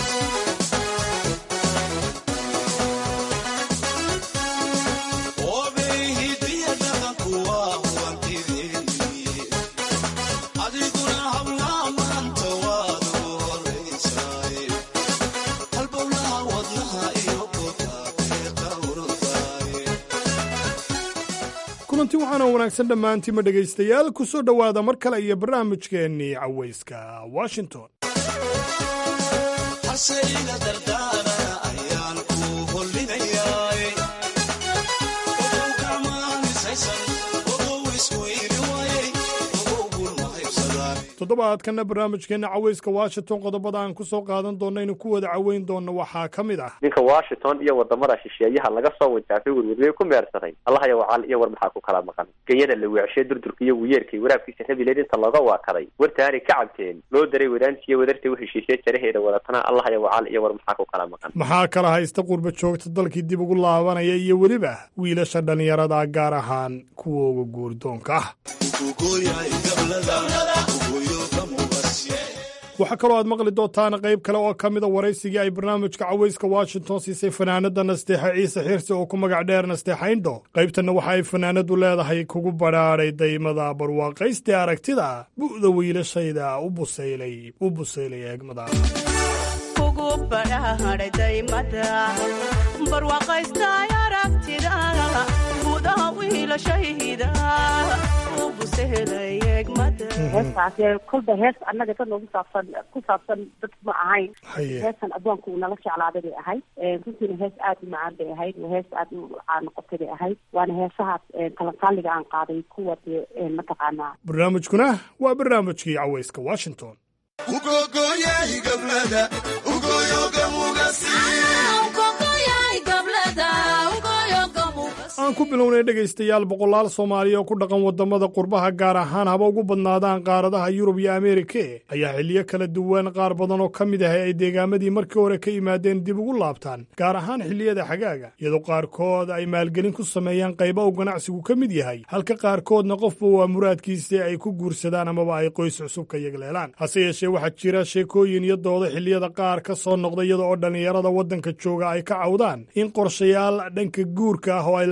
kulanti waxaana wanaagsan dhammaantiima dhegaystayaal ku soo dhowaada mar kale iyo barnaamijkeennii cawayska washington toddobaadkanna barnaamijkeenna cawayska washington qodobada aan ku soo qaadan doonno inuu ku wada caweyn doonno waxaa ka mid ah ninka washington iyo wadamada shisheeyaha laga soo wajaafay werwerwey ku meersaday allahaya wacaal iyo war maxaa ku kala maqan genyada la weecshee durdurka iyo wiyeerkay waraabkiisa rabileed inta looga waakaday wartaanay ka cabteen loo daray wadaantiiyo wadartay u heshiisee jaraheeda wadatana allahaya wacaal iyo war maxaa ku kala maqan maxaa kala haysta qurba joogta dalkii dib ugu laabanaya iyo weliba wiilasha dhallinyarada gaar ahaan kuwa uga guurdoonka ah waxaa kaloo aad maqli doontaan qayb kale oo ka mida waraysigii ay barnaamijka cawayska washington siisay fanaanada nasteexa ciise xirsi oo ku magac dheer nasteexayndho qaybtanna waxa ay fanaanadu leedahay kugu badhaadhay daymada barwaaqaystee aragtida bu'da wiilashayda u busaylay u busaylay eegmada heestaas kolba hees annaga dad noogu saabsan ku saabsan dad ma ahayn heestan addoonka uu nala jeclaaday bay ahayd runtiina hees aada u macaan bay ahayd waa hees aada u caan noqotay bay ahayd waana heesahaas kalankaaliga aan qaaday kuwa dee mataqaanaa barnaamijkuna waa barnaamijkii cawayska washington aan ku bilownay dhegaystayaal boqolaal soomaaliya oo ku dhaqan waddamada qurbaha gaar ahaan haba ugu badnaadaan qaaradaha yurub iyo ameerike ayaa xilliyo kala duwan qaar badan oo ka mid ah ay deegaamadii markii hore ka yimaadeen dib ugu laabtaan gaar ahaan xilliyada xagaaga iyadoo qaarkood ay maalgelin ku sameeyaan qayba uu ganacsigu ka mid yahay halka qaarkoodna qofba waa muraadkiisii ay ku guursadaan amaba ay qoys cusub ka yegleelaan hase yeeshee waxaa jira sheekooyin iyo doodo xilliyada qaar ka soo noqda iyada oo dhallinyarada waddanka jooga ay ka cawdaan in qorshayaal dhanka guurka ah oo ay lahaayeen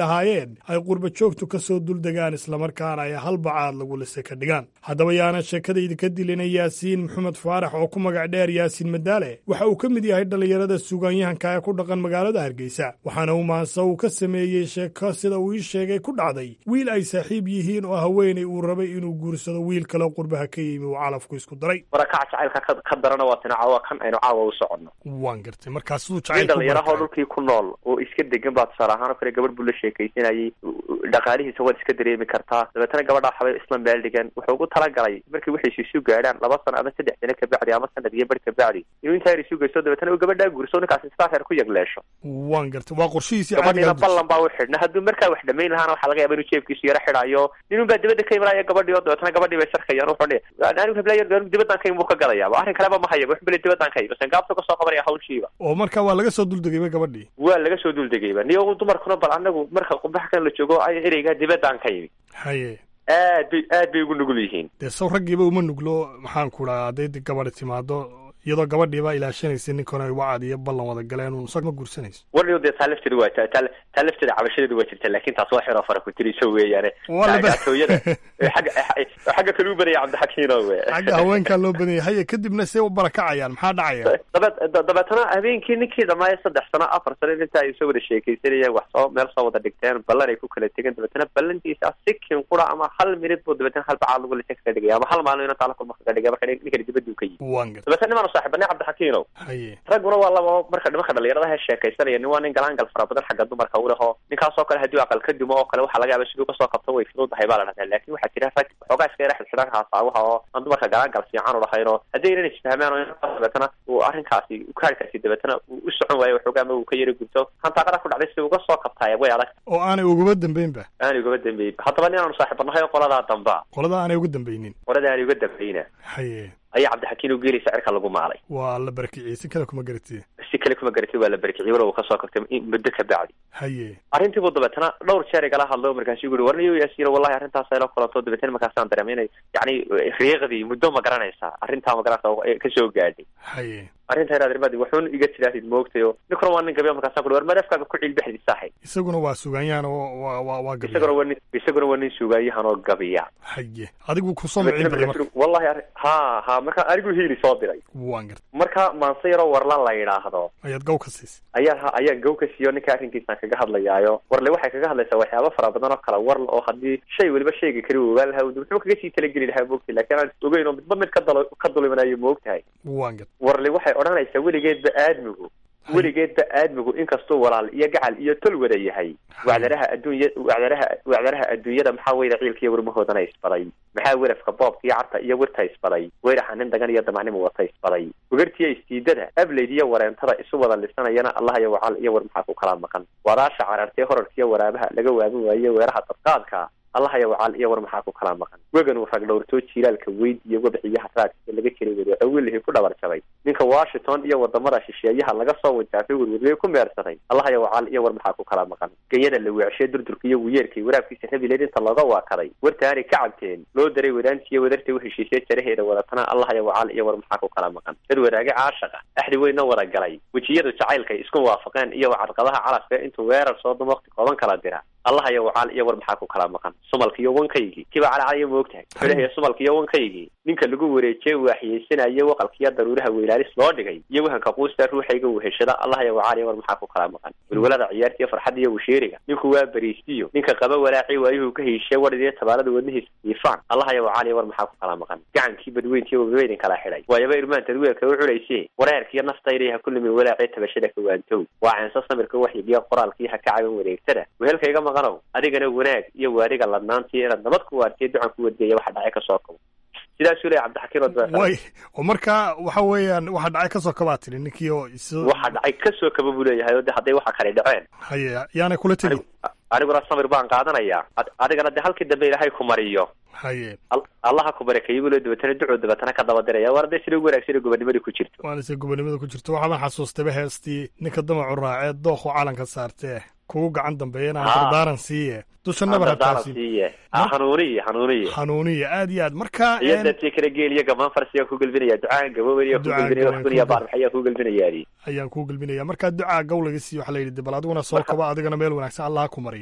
yimaadeen ay qurba joogtu ka soo duldegaan islamarkaana ay halbacaad lagu lise ka dhigaan haddaba yaana sheekadayda ka dilina yaasiin maxamed faarax oo ku magac dheer yaasiin madaale waxa uu ka mid yahay dhallinyarada sugaanyahanka ee ku dhaqan magaalada hargeysa waxaana uu maanse uu ka sameeyey sheeko sida uu ii sheegay ku dhacday wiil ay saaxiib yihiin oo haweenay uu rabay inuu guursado wiil kale qurbaha ka yimi uu calafku isku daray warakaca jacaylka ka darana waa tina caawa kan aynu caawa u soconno waan gartay markaa siduu nin jacayl dhalinyarahoo dhulkii ku nool oo iska degan baa tusaale ahaan oo kale gabadh buu la sheekaysanayay dhaqaalihiisa waad iska dareemi kartaa dabeetana gabadhaa waxbay isla meel dhigan wuxuu ugu talagalay markii waxay isu gaadhaan laba sano ama saddex sano kabacdi ama sanad iyo bar kabacdi inuu intaa yar isu geysto dabeetana uu gabadhaa guurso ninkaasi sidaa reer ku yagleesho waan gartay waa qorshihiisii gabadhiina caadiga ballan baa u xidhna hadduu markaa wax dhamayn lahaana waxaa laga yaaba inuu jeebkiisu yaro xidhayo ninun baa dibadda ka imanaya gabadhii oo dabeetana gabadhii bay sarkayaan wuxuu dhihi anigu heblayo anigu dibadaan ka imi buu ka gadayaaba arrin kaleba ma hayaba wuxuu bale dibadaan ka imi basen gaabta ka soo qabanaya hawshiiba oo markaa waa laga soo duldegayba gabadhii waa laga soo duldegayba niyo dumarkuna bal anagu marka qumbaha kan la joogo ay ereygaa dibadaan ka imi haye aad bay aad bay ugu nugul yihiin dee saw raggiiba uma nuglo maxaan ku dhaha hadday di gabadhi timaado iyadoo gabadhiiba ilaashanaysa ninkana ay wacad iyo ballan wada galeen uun isag ma guursanayso warniyo dee taa lafteeda waa taa taa- taa lafteeda cabashadeedu waa jirta laakin taas waa xiroo fara ku tiriso weeyaane Waa la ba- gaatooyada xagga xagga kale u badaya cabdixakiino we xagga haweenkaa loo badanyay haye kadibna see u barakacayaan maxaa dhacaya dabeet da- dabeetana habeenkii ninkii dhamaaye saddex sano afar sano inta ay soo wada sheekaysanayeen wax soo meel soo wada dhigteen ballan ay ku kala tegeen dabeetana ballantiisa sikin qura ama hal minid buu dabeetana hal bacaad lagu lisa kaga dhigaya ama hal maalin inuu taala kulma kaga dhigaya marka ninkani dibaduu ka yimi waan gartay dabeetana nimaanu saaxiibanay cabdixakiinow haye ragguna waa laba marka nimanka dhalinyarada he sheekaysanaya nin waa nin galaangal fara badan xagga dumarka u leho ninkaasoo kale haddii aqal ka dumo oo kale waxaa laga yaaba siduu kasoo qabto way fududahay baa la dhahdaa laakin waxaa jira rag waxoogaa iska yara xidxidhan haasaawaha oo aan dumarka galaangal fiican u lahayn oo haddii aynan isfahmaan oo intaas dabeetana uu arrinkaasi kaarkaasi dabeetana uu u socon waayo waxoogaa ama uu ka yara gubto hantaaqada ku dhacday si uga soo qabtaaya way adag oo aanay uguba dambaynba aanay ugaba dambeyn haddaba nin aanu saaxiibanahay oo qoladaa damba qolada aanay uga dambaynin qolada aanay uga dambeyna haye ayaa cabdixakiin u geelaysa cirka lagu maalay waa la barakiciyey si kale kuma garatid si kale kuma garatay waa la barkiciyey walow uu kasoo kabtay in muddo ka bacdi haye arrintii buu dabeetana dhowr jeer igala hadlo markaasu ui warniyo yaasiino wallahi arrintaas ayla kulanto dabeetana markaasaan dareemay inay yacni riiqdii muddo ma garanaysaa arrintaa ma garanaysaa kasoo gaadhay haye arrinta inaad irmadi waxuun iga tidaahdid moogtayo ninkuna waa nin gabiya markaasaan ku war madafkaaga ku ciilbaxdid saaxay isaguna waa sugaanyahan oo waa waa waa gabiya isaguna waa nin isaguna waa nin suugaayahan oo gabiya haye adigu kusoo micin baday marka wallahi arrin ha ha marka anigu hiili soo diray waan gartay marka maanse yaroo warla la yidhaahdo ayaad gaw ka siisay ayaa ha ayaan gow ka siiyo ninka arrinkiisaan kaga hadlayaayo warle waxay kaga hadlaysaa waxyaaba fara badan oo kale warla oo haddii shay weliba shayga kali uu ogaan lahaa muxuu kaga sii talageli lahaa moogtahay laakiin aan ogeyn oo midba mid ka dalo ka dulimanayo moogtahay waan gartay warle waxay odhanaysaa weligeedba aadmigu weligeedba aadmigu inkastuu walaal iyo gacal iyo tol wada yahay wacdaraha adduunya wacdaraha wacdaraha adduunyada maxaa weyla ciilkiiyo warmahoodana isbaday maxaa werafka boobka iyo carta iyo wirta isbaday weyraxa nin dagan iyo damacnimo wata isbaday ugartiya istiidada ableyd iyo wareentada isu wada lisanayana allah iyo wacal iyo war maxaa ku kala maqan wadaasha carartee horarkiyo waraabaha laga waabi waaye weeraha dadqaadka allah iyo wacal iyo war maxaa ku kala maqan wegan uu rag dhowrtoo jiilaalka weyd iyo wadaxiyaha raadka laga jiray wadeeco wilihii ku dhabar jabay ninka washington iyo wadamada shisheeyaha laga soo wajaafay werweriyey ku meersaday allah iyo wacal iyo war maxaa ku kala maqan genyada la weecshee durdurka iyo wuyeerkay waraabkiisa rabileed inta looga waakaday wartaanay ka cabteen loo daray wadaantiiyo wadartay u heshiisee jaraheeda wadatana allah iyo wacal iyo war maxaa ku kala maqan dad wadaage caashaqa axdi weynna wada galay wejiyadu jacaylkay isku waafaqeen iyo wacadqadaha calafka intuu weerar soo dum waqti kooban kala dira allah iyo wacal iyo war maxaa ku kala maqan sumalka iyo wankaygii kiba calacalaya moogtahay xulahiya sumalka iyo wankaygii ninka lagu wareejiyey waaxiyeysanayo waqalkiiyo daruuraha weylaalis loo dhigay iyo wahanka quusta ruuxayga weheshada allah iyo wacal iyo war maxaa ku kala maqan welwalada ciyaarta iyo farxadda iyo washeeriga ninku waa bariistiyo ninka qaba walaaci waayuhu ka heshiye wadhidiyo tabaalada wadnihiisa diifaan allah iyo wacal iyo war maxaa ku kala maqan gacankii badweyntiiyo wabaweydin kala xidhay waayaba irmaantaad weelka u cunayse wareerkiiyo naftayda ha ku limin walaacee tabashada kawaantow waa ceenso samirka waxyigiyo qoraalkii ha ka caban wareegtada wehelkayga maqanow adigana wanaag iyo waadiga ladnaantii inaad nabad ku waartiyo ducan ku wardeeya waxa dhacay kasoo kabo sidaasuu leeyahy cabdixakiin oo dabeetana way oo marka waxa weeyaan waxa dhacay kasoo kabaa tiri ninkii oo isu waxa dhacay kasoo kaba buu leeyahay oo de hadday waxa kale dhaceen haye yaanay kula tegin aniguna samir baan qaadanayaa ad- adigana de halkii dambe ilaahay ku mariyo haye Al- allaha ku barakeeyo buu le dabeetana ducuu dabeetana ka daba diraya war hadday sida ugu wanaagsan gobonnimadii ku jirto waana se gobonimada ku jirto waxaa baan xasuustayba heestii ninka damacu raacee dooqu calanka saartee kugu gacan dambeeya inaan Ah. dardaaran siiye dusha nabar Dardaaran hataasin siiye Ah, hanuuniye hanuuniye hanuuniya aad iyo aad marka iyo een, dadkii kala geeliyo gamaan farsiyaa ku gelbinaya ducaan gaboobaya ku Ducaan gelbinaya gaboobay waxkuniya ku- baarmaxayaa ku gelbinayaadi ayaan kuu gelbinaya markaa ducaa gawlaga siiyo waxaa la yidhi de bal adiguna soo kaba adigana meel wanaagsan allah ha ku mariyo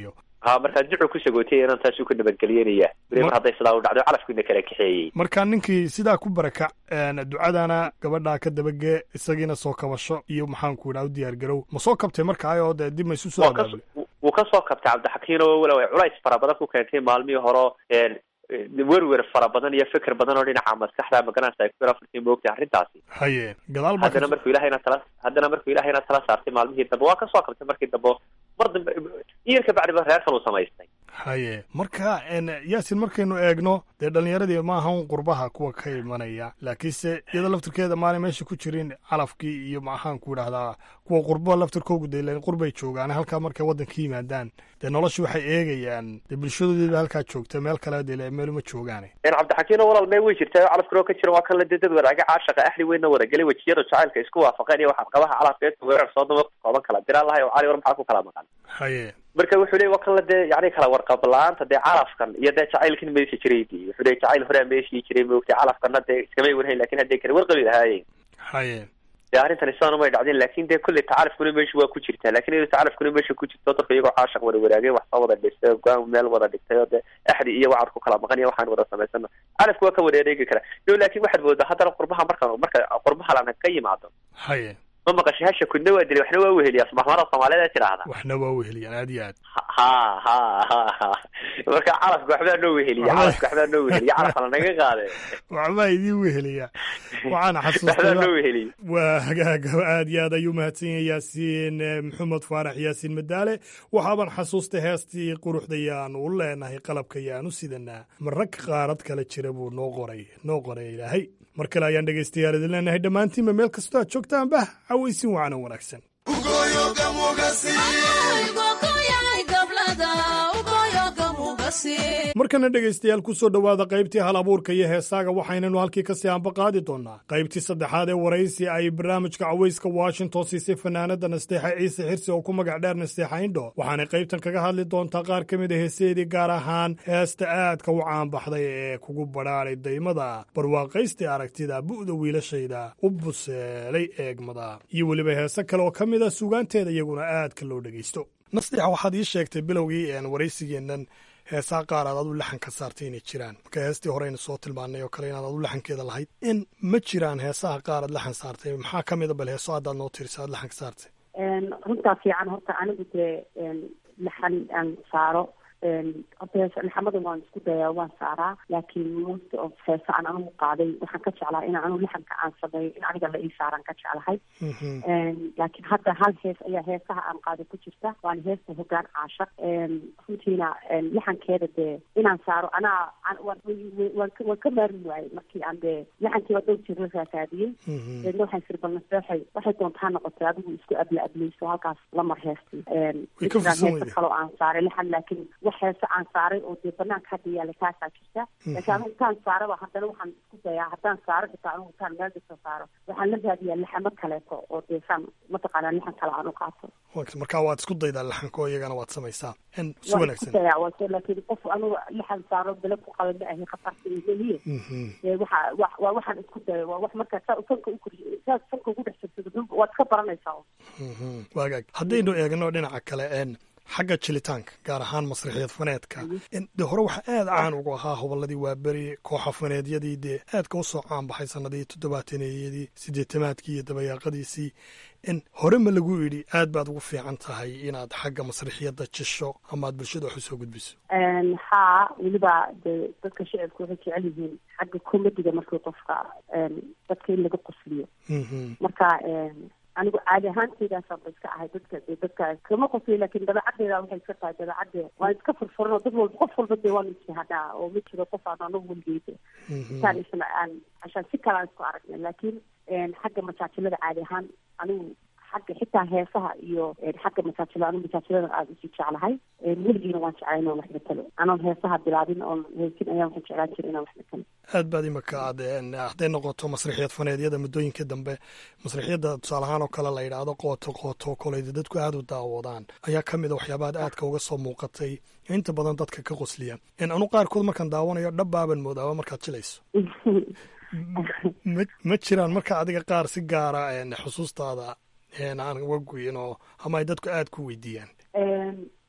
ha markaa ducu ku sagootay inaan taasuu ka nabadgelyanaya weli mar hadday sidaa u dhacdo calafkiina kala kaxeeyey marka ninkii sidaa ku barakac ducadana gabadhaa ka dabagee isagiina soo kabasho iyo maxaanku idhaa u diyaar garow ma soo kabtay markaa oo dee dib ma isu soo abaabulay wuu ka soo kabtay cabdixakiin oo walow ay culays fara badan ku keentay maalmihii horo werwer fara badan iyo fikir badan oo dhinaca maskaxda magaranaysa ay ku afartii moogtay arrintaasi haye gadaal baa haddana markuu ilahayna tala haddana markuu ilahayna tala saartay maalmihii dambe waa ka soo kabtay markii dambe mar dambe iyarka bacdiba reerkan uu samaystay haye marka yaasin markaynu eegno dee dhalinyaradii ma ahan qurbaha kuwa ka imanaya laakiinse iyadoo laftirkeeda maalin meesha ku jirin calafkii iyo maxaan ku idhahdaa kuwa qurbo laftirkoogu de qurbay joogaan halkaa markay waddanka yimaadaan dee nolosha waxay eegayaan dee bulshadoodiiba halkaa joogta meel kale dee meeluma joogaane cabdixakiino walal mee way jirtaa calafkiro ka jira waa kan la dee dad wadaaga caashaqa ahli weynna wadagelay wejiyada jacaylka isku waafaqeen iyo waxaad qabaha calafka ee weerar soo dama kooban kala diraan lahay oo cali war maxaa ku kala maqan haye marka wuxuu leey waa kan la dee yani kala warqab la-aanta dee calafkan iyo dee jacaylkan meesha jiray di wuxuu leey jacayl horea meeshii jiray moogtay calafkana dee iskamay warhayn lakin hadday kale warqabi lahaayeen haye dee arrintani sidaan umay dhacdeen lakin dee kolley tacalafkuna meesha waa ku jirtaa lakin iyadoo tacalafkuna meesha ku jirto dadka iyagoo caashaq wada wadaagay wax soo wada dhistay go-aan meel wada dhigtay oo dee axdi iyo wacad ku kala maqan iyo waxaan wada samaysano calafku waa ka wareereegi karaa no laakin waxaad moodaa haddana qurbaha markaan marka qurbaha lana ka yimaado haye ma maqashay hasha kudna waa dilay waxna waa weheliyaa subaxmara soomaaliyeed tidhaahda waxna waa weheliyaan aad iyo aad ha ha ha ha marka calafka waxbaa noo weheliya calafka waxbaa noo weheliya calafka lanaga qaade waxbaa idiin weheliya waxaana waxbaa xasuustay noo weheliya waa hagaagaba aad iyo aad ayuu mahadsan yahay yaasiin maxamed faarax yaasiin madaale waxaaban xasuustay heestii quruxdayaan u leenahay qalabka yaan u sidanaa marag qaarad kale jira buu noo qoray noo qoray ilaahay mar kale ayaan dhegaystayaal idin leenahay dhammaantiinba meel kastoo aad joogtaanba cawaysin wacanan wanaagsan markana dhegaystayaal ku soo dhowaada qaybtii hal abuurka iyo heesaaga waxaynanu halkii kasii anba qaadi doonaa qaybtii saddexaad ee waraysi ay barnaamijka cawayska washington siisay fanaanada nasteexa ciise xirsi oo ku magac dheer nasteexa indho waxaanay qaybtan kaga hadli doontaa qaar ka mid a heeseedii gaar ahaan heesta aadka u caanbaxday ee kugu badhaadhay daymada barwaaqaystay aragtida bu'da wiilashayda u buseelay eegmada iyo weliba heese kale oo ka mid a suugaanteeda iyaguna aadka loo dhegaysto nasteexa waxaad ii sheegtay bilowgii waraysigeennan heesaa qaar aad adu laxan ka saartay inay jiraan marka heestii horeyna soo tilmaanay oo kale inaad adu laxankeeda lahayd in ma jiraan heesaha qaar aad laxan saartay maxaa ka mida bal heeso haddaad noo tirisa aad laxan ka saartay runtaa fiican horta anigu dee laxan aan saaro horta hees laxamada waan isku dayaa waan saaraa laakiin most of heesa aan anigu qaaday waxaan ka jeclaa in anigu laxanka aan sameeyo in aniga la ii saaraan ka jeclahay laakiin hadda hal hees ayaa heesaha aan qaaday ku jirta waana heesta hogaan caashaq runtiina laxankeeda dee inaan saaro anaa waan waan ka maarmi waayey markii aan dee laxankii waa dhow jir la raakaadiyey deedna waxaan siri bal naseexay waxay doontaa noqotay adigu isku abla ableyso halkaas lamar heestii heesta kaloo aan saaray laxan laakiin heese aan saaray oo dee banaanka hadda yaala taasaa jirta laakiin anigu intaan saaraba haddana waxaan isku dayaa haddaan saaro xitaa anigu intaan meel dhisa saaro waxaan la raadiyaa laxamo kaleeto oo dee saan mataqaanaa laxan kale aan u qaato marka waad isku daydaa laxanka oo iyagana waad samaysaa si waan isku dayaa waa laakiin qof anigu laxan saaro bele ku qaba ma ahi khatarta ilehiye ee waxa waa waxaan isku daya waa wax markaa saa fanka u kori saa fanka ugu dhex jirsado waad iska baranaysaa waagaag haddaynu eegno dhinaca kale xagga jilitaanka gaar ahaan masrixiyad faneedka dee hore waxaa aad caan ugu ahaa hobolladii waaberi kooxa faneedyadii dee aadka usoo caan baxay sanadihii toddobaataneyadii siddeetamaadkii iyo dabayaaqadiisii in hore ma lagu idhi aad baad ugu fiican tahay inaad xagga masrixiyadda jisho ama aad bulshada wax usoo gudbiso haa weliba dee dadka shicibku waxay jecel yihiin xagga komediga markii qofka dadka in laga qosliyo marka anigu caadi ahaanteydaasaan ba iska ahay dadka de dadka kama qosliyo laakiin dabeecaddeeda waxay iska tahay dabeecadde waan iska furfuran oo dad walba qof walba dee waan ijtihaadaa oo ma jiro qof aan anagu weligeeda intaan isna aan cashaan si kale aan isku aragnay laakiin xagga majaajilada caadi ahaan anigu xagga xitaa heesaha iyo xagga masaajilada anigu masaajilada aada usii jeclahay weligiina waan jeclay inaan wax matalo anoon heesaha bilaabin oon heesin ayaan waxaan jeclaan jiray inaan wax matalo aad baad imaka aad hadday noqoto masrixiyad faneedyada muddooyinka dambe masrixiyadda tusaale ahaan oo kale la yidhaahdo qooto qooto koleyda dadku aada u daawadaan ayaa ka mid a waxyaabaad aadka uga soo muuqatay inta badan dadka ka qosliya anu qaarkood markaan daawanayo dhabbaaban moodaaba markaad jilayso ma ma jiraan marka adiga qaar si gaara xusuustaada aan uga goyin oo ama ay dadku aada ku weydiiyaan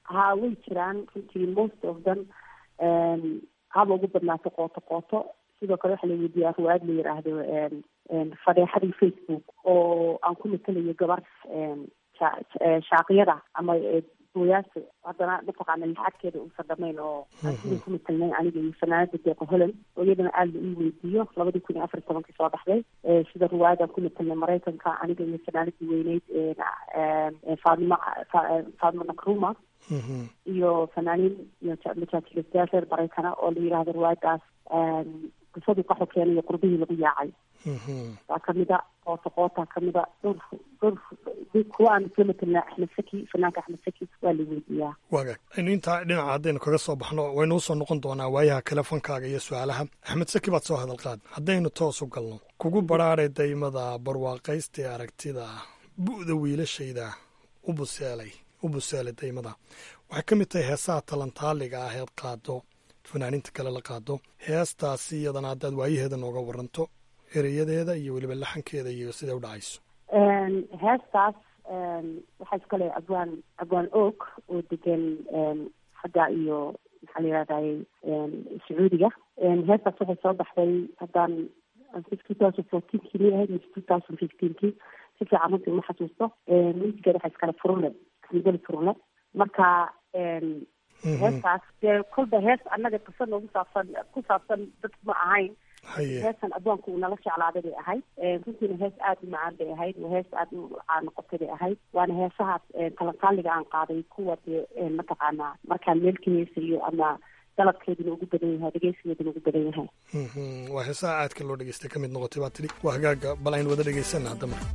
haa way jiraan runtii most of them haba ugu badnaato qooto qooto sidoo kale waxaa la weydiiyaa ruwaad la yiraahdo fadeexadii facebook oo aan ku matelayo gabar shaaqiyada ama gooyaasa haddana mataqaana lixadkeeda uusan dhamayn oo aan sidii ku matelnay aniga iyo fanaanada deeqa holland oo iyadana aada la ii weydiiyo labadii kun iyo afar iyo tobankii soo baxday sida ruwaayadaan ku matelnay maraykanka aniga iyo fanaanadii weyneyd faadima faadima nakruma iyo fanaaniin iyo majaajilastayaal reer maraykana oo la yidhaahdo ruwaayadaas qisadu qaxo keenayo qurbihii lagu yaacay waa kamida qoota qoota kamida dhowr dhowr kuwa aan isla matelnaa axmed saki fanaanka axmed saki waa la weydiiyaa waagaag aynu intaa dhinaca haddaynu kaga soo baxno waynu usoo noqon doonaa waayaha telefonkaaga iyo su-aalaha axmed saki baad soo hadal qaad haddaynu toos u galno kugu badhaadhay daymada barwaaqaysta ee aragtida bu'da wiilashayda u buseelay u buseelay daymada waxay ka mid tahay heesaha talantaaliga ah eed qaado fanaaniinta kale la qaado heestaasi iyadana haddaad waayaheeda nooga waranto ereyadeeda iyo weliba laxankeeda iyo siday u dhacayso heestaas waxaa iskale abwaan abwaan og oo degan xagga iyo maxaa la yihahdaye sacuudiga heestaas waxay soo baxday haddaan two thousand fourteenkii mi ahayd mise two thousand fifteenkii si fiican runtii uma xasuusto musigeeda waxaa iskale furule xamdali furule marka heestaas dee kolba hees annaga qisa noogu saabsan ku saabsan dad ma ahayn heestan addoonka uu nala jeclaaday bay ahayd runtiina hees aada u macaan bay ahayd waa hees aada u caan noqotay bay ahayd waana heesahaas talantaaliga aan qaaday kuwa dee mataqaanaa markaan meel ka heesayo ama dalabkeeduna ugu badan yahay dhegeysigeeduna ugu badan yahay waa heesaha aadka loo dhegeystay ka mid noqotay baa tidhi waa hagaaga bal aynu wada dhegeysana hadda marka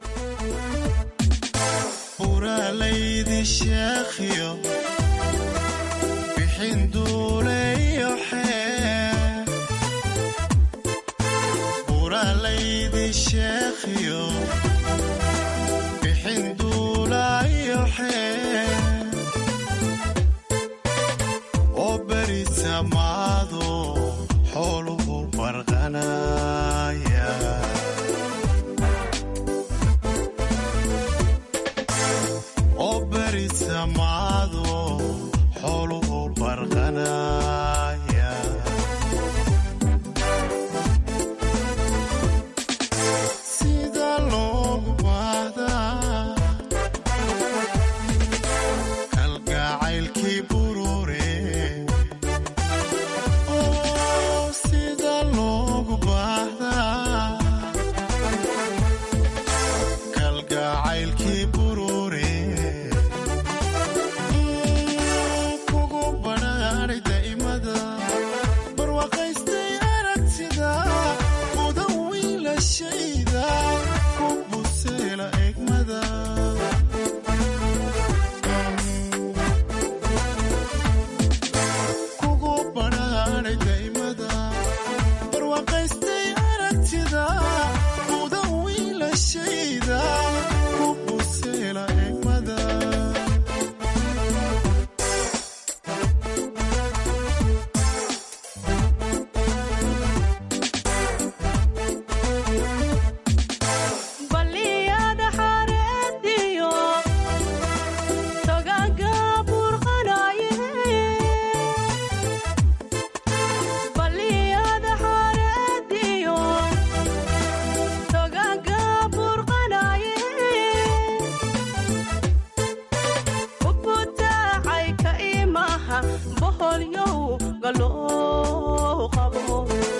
buralaydi sheekhiyo bixin duuleyo xee buralaydi sheekhiyo bixin duulayo xee oo beri samaado xooluhu barqanaya oo beri samaado xooluhu barqanaya sida loogu baahdaa kalgacaylkii burure oo sida loogu baahdaa kalgacaylkii burure kugu badhaadhay daa'imada barwaaqaystay aragtida muda wiilashayda ku buseela egmada kugu badhaadhay daa'imada barwaaqaystay aragtida muda wiilashayda ku buseela egmada baliyada xareediyo togaga burqanaye baliyada xareediyo togaga burqanaye ubutaacay ka imaha boholyow galoo qabo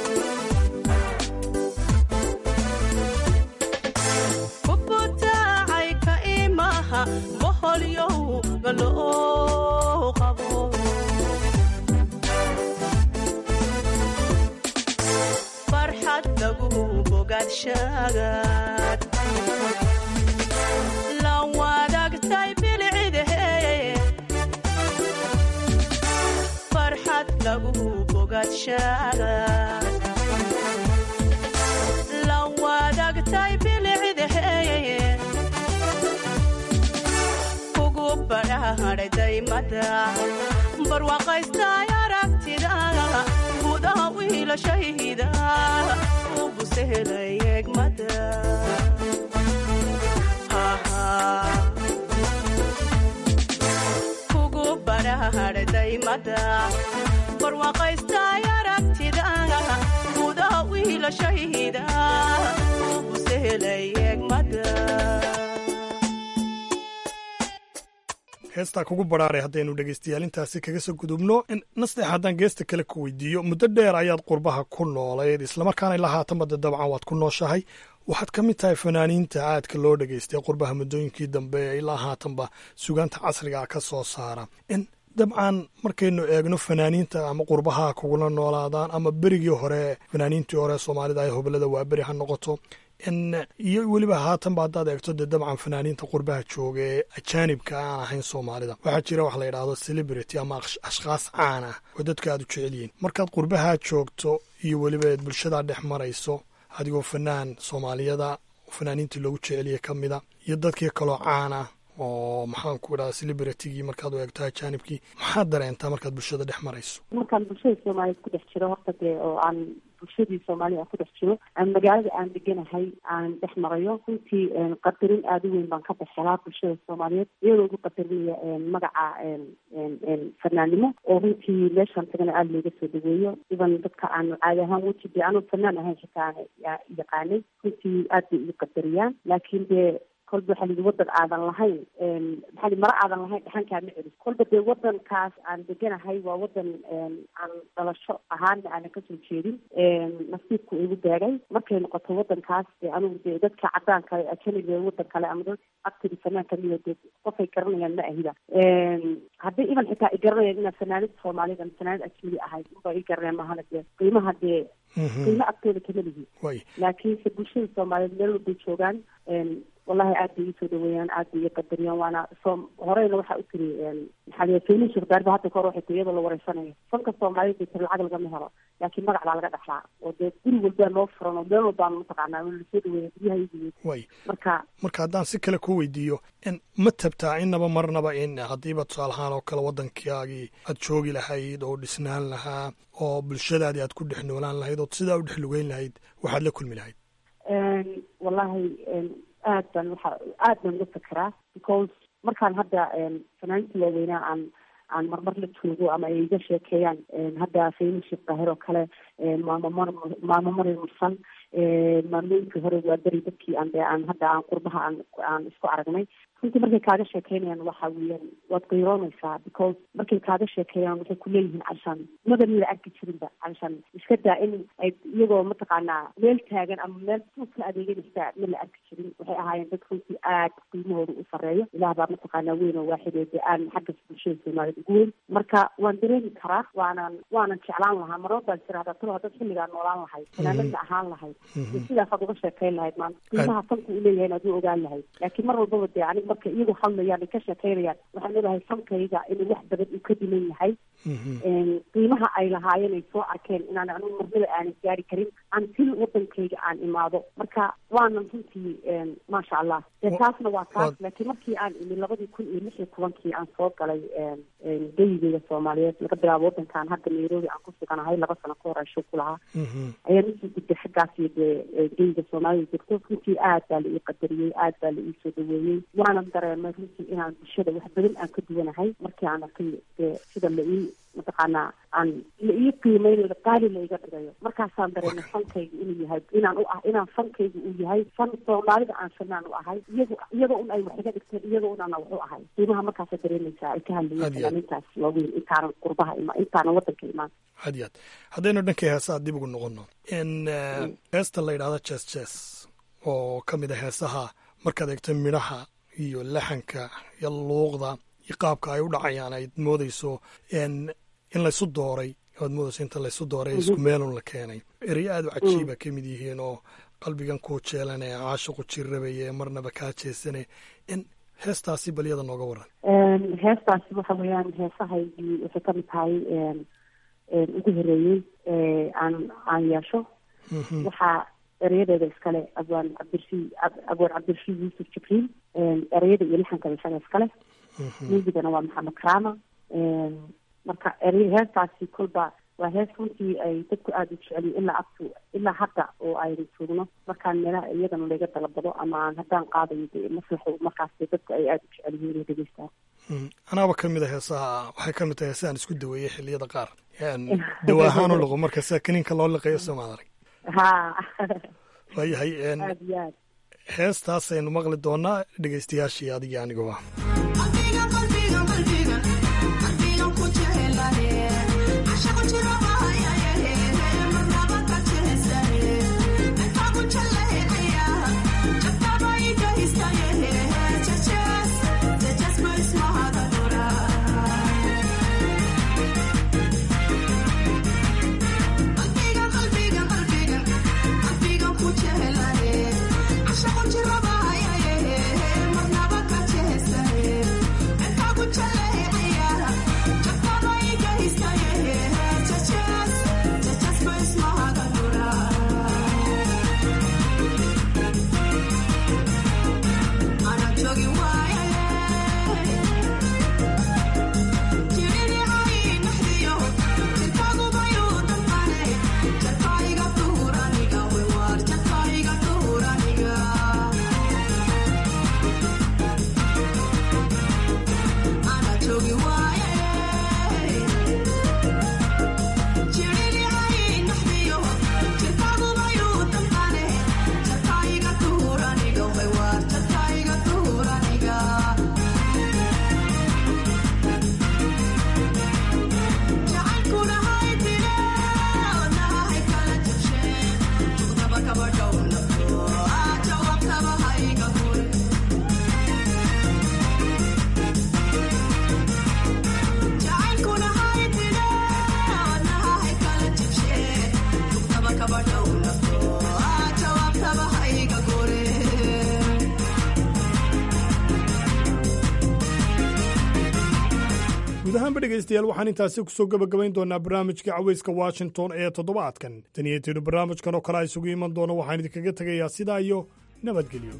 ubutaacay ka imaha boholyow galoo qabo farxad lagu bogaadshagaad la wadaagtay bilcidahe farxad lagu bogaadshagaad la wadaagtay bilcidahe kugu badhaadhay daymada barwaaqaystay aragtida gudaha wiilashayda u busehelay egmada kugu eegmada barwaaqaystay aragtida gudaha wiilashayda ugu sehelay eegmada heestaa kugu badhaaray haddaynu dhegaystayaal intaasi kaga soo gudubno nasteex haddaan geesta kale ku weydiiyo muddo dheer ayaad qurbaha ku noolayd islamarkaana ilaa haatanba de dabcan waad ku nooshahay waxaad ka mid tahay fanaaniinta aadka loo dhegaystay qurbaha muddooyinkii dambe ilaa haatanba sugaanta casriga ka soo saara dabcan markaynu eegno fanaaniinta ama qurbaha kugula noolaadaan ama berigii hore fanaaniintii hore soomaalida ay hobalada waa beri ha noqoto iyo weliba haatanba haddaad eegto dee dabcan fanaaniinta qurbaha jooga ee ajaanibka aan ahayn soomaalida waxaa jira wax la yidhaahdo celebrity ama ashkhaas caan ah oo dadka aad u jecel yihiin markaad qurbaha joogto iyo weliba eed bulshadaa dhex marayso adigoo fanaan soomaaliyada fanaaniintii loogu jeceliyay ka mida iyo dadkii kaloo caan ah oo maxaan ku idhaha celebritigii markaad u eegto ajaanibkii maxaad dareentaa markaad bulshada dhex marayso markaan bulshada soomaaliyeed ku dhex jiro horta dee oo aan bulshadii soomaalida aan ku dhex jiro magaalada aan deganahay aan dhex marayo runtii qadarin aada u weyn baan ka baxelaa bulshada soomaaliyeed iyadoo ugu qadarinaya magaca fanaannimo oo runtii meeshaan tagana aada looga soo dhaweeyo iban dadka aan caadi ahaan weji dee anuu fanaan ahayn xitaa yaqaanay runtii aad bay igu qadariyaan laakiin dee kolba waxaa lidi wadan aadan lahayn maxaa mara aadan lahayn dhaxankaa ma celis kolba dee wadankaas aan deganahay waa wadan aan dhalasho ahaana aanan kasoo jeedin nasiibku igu beegay markay noqoto wadankaas dee anugu dee dadka cadaanka ajaniga wadan kale ama dad actiri fanaan kamida dee qofay garanayaan ma ahida haddii iban xitaa i garanayaan inaan fanaanid soomaaliyed ama fanaanid ajnabi ahay unba i garanaya mahana dee qiimaha dee qiimo agtooda kama lihi laakiinse bulshada soomaaliyeed meel walbay joogaan wallahi aad bay iisoo dhaweeyaan aad bay ii qadariyaan waana soo horeyna waxaa u tiri maxaa liya feynin shirdaarba hadda kahor waxay tiri iyadoo la wareysanayo fanka soomaaliyed bay tiri lacag lagama helo laakiin magac baa laga dhaxlaa oo dee guri walbaa noo furan oo meel walbaan mataqaanaa lasoo dhaweeya guryaha iyagiiy way marka marka haddaan si kale ku weydiiyo ma tabtaa innaba marnaba in haddiiba tusaale ahaan oo kale waddankaagii aad joogi lahayd oo dhisnaan lahaa oo bulshadaadii aad ku dhex noolaan lahayd ood sidaa u dhex lugeyn lahayd waxaad la kulmi lahayd wallahi aad baan waxa aad baan uga fekeraa because markaan hadda fanaaniinta waaweynaa aan aan marmar la joogo ama ay iga sheekeeyaan hadda fayni sheekh daahir oo kale maamo mar maamo mari mursan maalmooyinkii hore waa beri dadkii aan dee aan hadda aan qurbaha aan aan isku aragnay runtii markay kaaga sheekeynayaan waxa weeyaan waad qiiroonaysaa because markay kaaga sheekeeyaan waxay kuleeyihiin canshan maba la arki jirinba canshan iska daa in ay iyagoo mataqaanaa meel taagan ama meel suuska adeeganaysa ma la arki jirin waxay ahaayeen dad runtii aad qiimahooda u sareeyo ilaah baa mataqaanaa weyn oo waaxidee dee aan xagga bulshada soomaaliyeed ugu weyn marka waan dareemi karaa waanan waanan jeclaan lahaa marnaba baan jira haddaa talo haddaad xilligaa noolaan lahayd fanaanadna ahaan lahayd sidaasaad uga sheekeyn lahayd maanta qiimaha fanku u leeyahay inaad u ogaan lahayd laakiin mar walbaba dee anig marka iyagu hadlayaan ay ka sheekeynayaan waxaan leedahay fankayga inuu wax badan uu ka dhiman yahay qiimaha ay lahaayeen ay soo arkeen inaan anigu marnaba aanan gaari karin until wadankayga aan imaado marka waanan runtii maasha allah dee taasna waa taas laakiin markii aan imi labadii kun iyo lix iyo tobankii aan soo galay geyigeyga soomaaliyeed laga bilaabo wadankan hadda nairobi aan ku suganahay laba sano ka hor aan shog ku lahaa ayaan usii gudbay xaggaas iyo dee geyiga soomaalida jirto runtii aad baa la ii qadariyey aad baa la ii soo dhaweeyey waanan dareemay runtii inaan bulshada wax badan aan ka duwanahay markii aan arkay dee sida la ii mataqaanaa aan la ii qiimeyn qaali la iga dhigayo markaasaan dareemay fankayga inuu yahay inaan u ah inaan fankayga uu yahay fan soomaalida aan fanaan u ahay iyagu iyagoo un ay wax iga dhigteen iyagoo un ana wax u ahay qiimaha markaasa dareemaysaa ay ka hadlayeen fanaanintaas waaweyn intaanan qurbaha imaan intaanan wadanka imaan had iyo had haddaynu dhankay heesaha dib ugu noqono in heesta la yidhahdo jes jes oo ka mid a heesaha markaad eegto midhaha iyo laxanka iyo luuqda iyo qaabka ay u dhacayaan ayd moodayso in laysu dooray aad moodayso inta laysu dooray isku meelun la keenay erey aad u cajiiba ka mid yihiin oo qalbigan kuu jeelan ee caashiqu jirrabaya ee marnaba kaa jeesane in heestaasi balyada nooga waran heestaasi waxa weeyaan heesahaygii waxay kamid tahay ugu horeeyey aan aan yeesho waxaa ereyadeeda iskale abwaan cabdirshi abwaan cabdirshi yuusuf jibriil ereyada iyo lixankaba isaga iskale muusigana waa maxamed karaama marka erey heestaasi kolba waa hees runtii ay dadku aada u jeceliyin ilaa abtu ilaa hadda oo aynu joogno markaan meelaha iyadana laga dalabado ama aan haddaan qaadayo de maslaxo markaas de dadku ay aada u jecel yihiin inay dhegeystaan anaaba ka mid a heesaha waxay ka mid tahay heesahan isku daweeyey xilliyada qaar dawa ahaan u liqo marka sida kaniinka loo liqayo somaad arag ha waayahay aada iyo aad heestaasaynu maqli doonaa dhegeystayaashii adigii aniguba guud ahaanba dhegaystayaal waxaan intaasi kusoo gebagabayn doonaa barnaamijka caweyska washington ee toddobaadkan tan iyo tidu barnaamijkan oo kale a isugu iman doono waxaan idinkaga tegayaa sidaa iyo nabadgelyo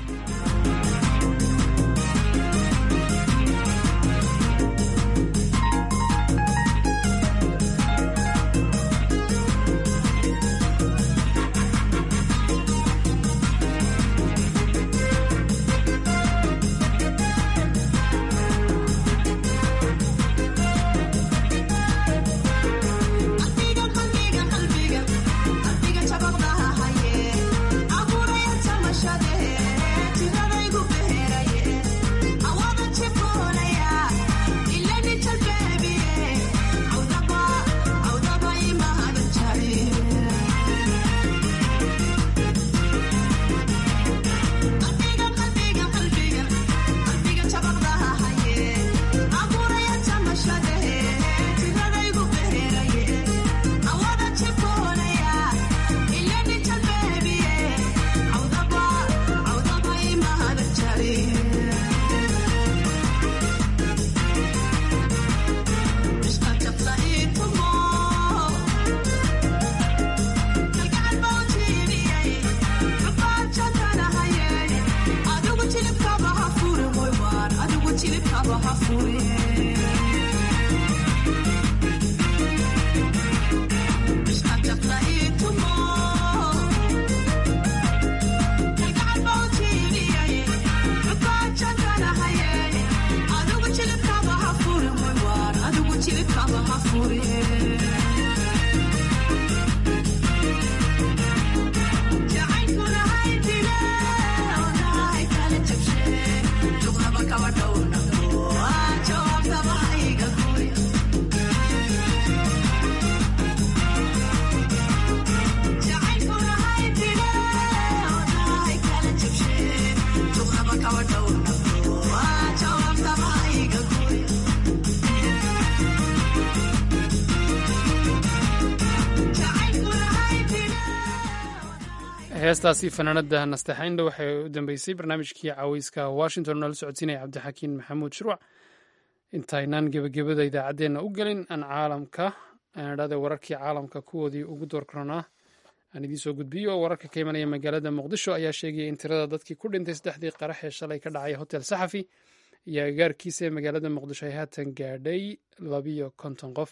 heestaasi fanaanada nasteexaynda waxay u dambeysay barnaamijkii caweyska washington noola socodsiinaya cabdixakiin maxamuud shirwac intaynaan gebagabada idaacaddeenna u gelin aan caalamka aanidhahde wararkii caalamka kuwoodii ugu door karonaa aan idiin soo gudbiyo wararka ka imanaya magaalada muqdisho ayaa sheegaya in tirada dadkii ku dhintay saddexdii qarax ee shalay ka dhacay hotel saxafi iyo agaarkiisa ee magaalada muqdisho ay haatan gaadhay labiyo konton qof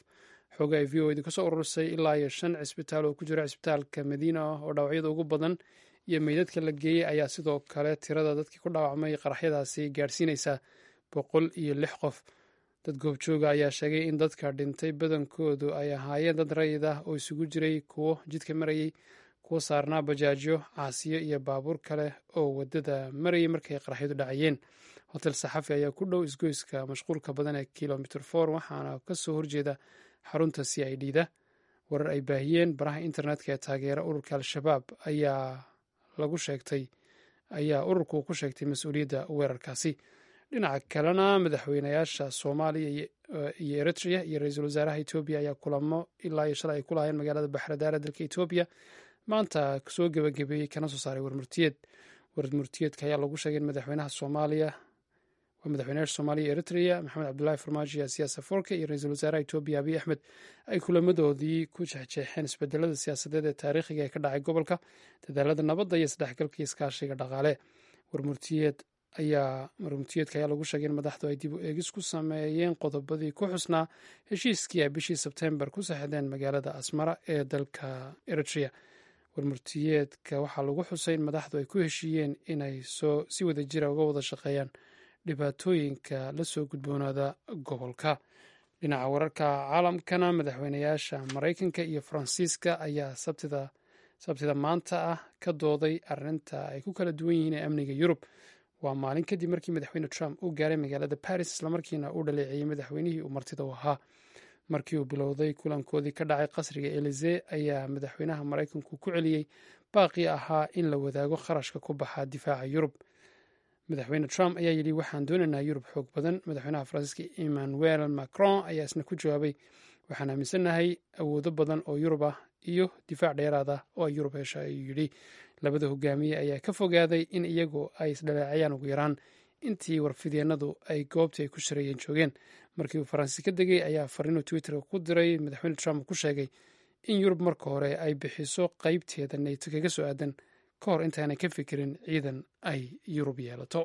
xooga ay v o edu kasoo ururisay ilaa iyo shan cisbitaal oo ku jira cisbitaalka madiina oo dhaawacyada ugu badan iyo meydadka la geeyey ayaa sidoo kale tirada dadkii ku dhaawacmay qaraxyadaasi gaadhsiinaysa boqol iyo lix qof dad goobjooga ayaa sheegay in dadka dhintay badankoodu ay ahaayeen dad rayid ah oo isugu jiray kuwo jidka marayey kuwo saarnaa bajaajyo caasiyo iyo baabuur kale oo wadada marayay markay qaraxyadu dhacayeen hotel saxafi ayaa ku dhow isgoyska mashquulka badan ee kilomitr for waxaana kasoo horjeeda xarunta c i d da warar ay baahiyeen baraha internetka ee taageera ururka al-shabaab ayaa lagu sheegtay ayaa ururku ku sheegtay mas-uuliyadda weerarkaasi dhinaca kalena madaxweynayaasha soomaaliya iyo eritrea iyo ra-iisul wasaaraha etoobiya ayaa kulamo ilaa iyo shalay ay ku lahaayeen magaalada baxradaara dalka etoobiya maanta soo gebagabeeyey kana soo saaray warmurtiyeed warmurtiyeedka ayaa lagu sheegay in madaxweynaha soomaaliya waa madaxweynayaasha soomaaliya iyo eritrea maxamed cabdulahi farmaajo iyo siyaasa forke iyo ra-iisul wasaaraha etoobiya abiy axmed ay kulamadoodii ku jeexjeexeen isbedelada siyaasadeed ee taariikhiga ee ka dhacay gobolka dadaalada nabadda iyo isdhexgalka iyo iskaashiga dhaqaale warmurtiyeed ayaa warmurtiyeedka ayaa lagu sheegay in madaxdu ay dib u eegis ku sameeyeen qodobadii ku xusnaa heshiiskii ay bishii sebtembar ku saxdeen magaalada asmara ee dalka eritrea warmurtiyeedka waxaa lagu xusay in madaxdu ay ku heshiiyeen inay soo si wada jira uga wada shaqeeyaan dhibaatooyinka la soo gudboonaada gobolka dhinaca wararka caalamkana madaxweynayaasha maraykanka iyo faransiiska ayaa sabtida sabtida maanta ah ka dooday arrinta ay ku kala duwan yihiin ee amniga yurub waa maalin kadib markii madaxweyne trump uu gaaray magaalada baris islamarkiina uu dhaleeceeyey madaxweynihii uu martida u ahaa markii uu bilowday kulankoodii ka dhacay qasriga elize ayaa madaxweynaha maraykanku ku celiyey baaqii ahaa in la wadaago kharashka ku baxa difaaca yurub madaxweyne trump ayaa yidhi waxaan doonaynaa yurub xoog badan madaxweynaha faransiiska emmanuel macron ayaa isna ku jawaabay waxaan aaminsannahay awoodo badan oo yurub ah iyo difaac dheeraad ah oo ay yurub hesha ayuu yidhi labada hogaamiye ayaa ka fogaaday in iyagu ay isdhaleecayaan ugu yaraan intii warfidyeenadu ay goobtii ay ku shareeyeen joogeen markii uu faransi ka degay ayaa fariinuu twitterka ku diray madaxweyne trump ku sheegay in yurub marka hore ay bixiso qeybteeda neyto kaga soo aadan ka hor intaanay ka fikirin ciidan ay yurub yeelato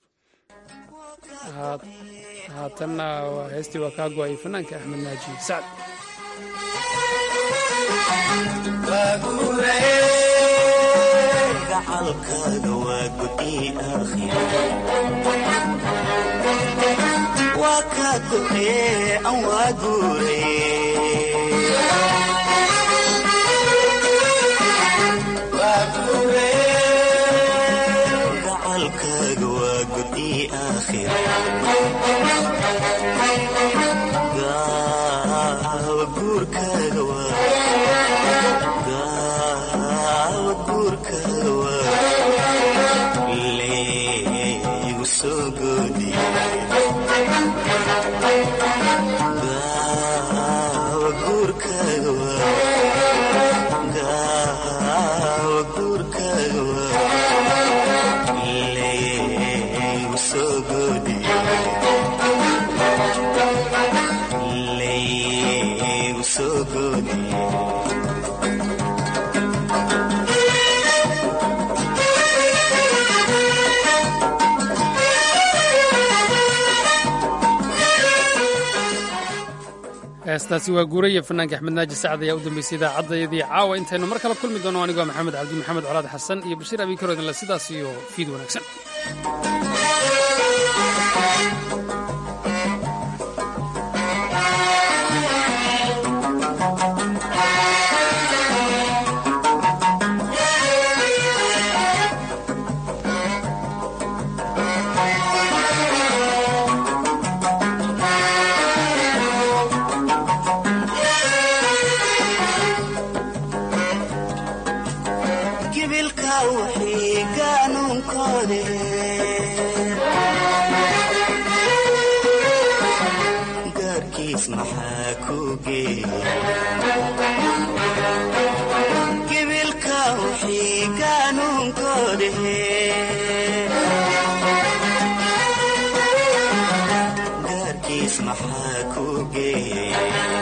haatanna heestii waa kaa go-ay fanaanka axmed naaji sacd gacalkaaga waa gudi waa kaa go'ee an waa guuragacalkaaga waa gudi aakhira guurkaaga leegu soo goodiy gaawa guurkaaga gaawa guurkaaga waa leegu soo goodiy leegu soo goodiy heestaasi waa guuraya fanaanka axmed naaji sacad ayaa u dambeysay idaacaddayadii caawa intaynu mar kale kulmi doono anigoo maxamed cabdi maxamed colaad xasan iyo bashiir abiikaroodinle sidaas iyo fiid wanaagsan gibilka wixii gaanuunkoodhe gaarkiis maxaa ku geeyey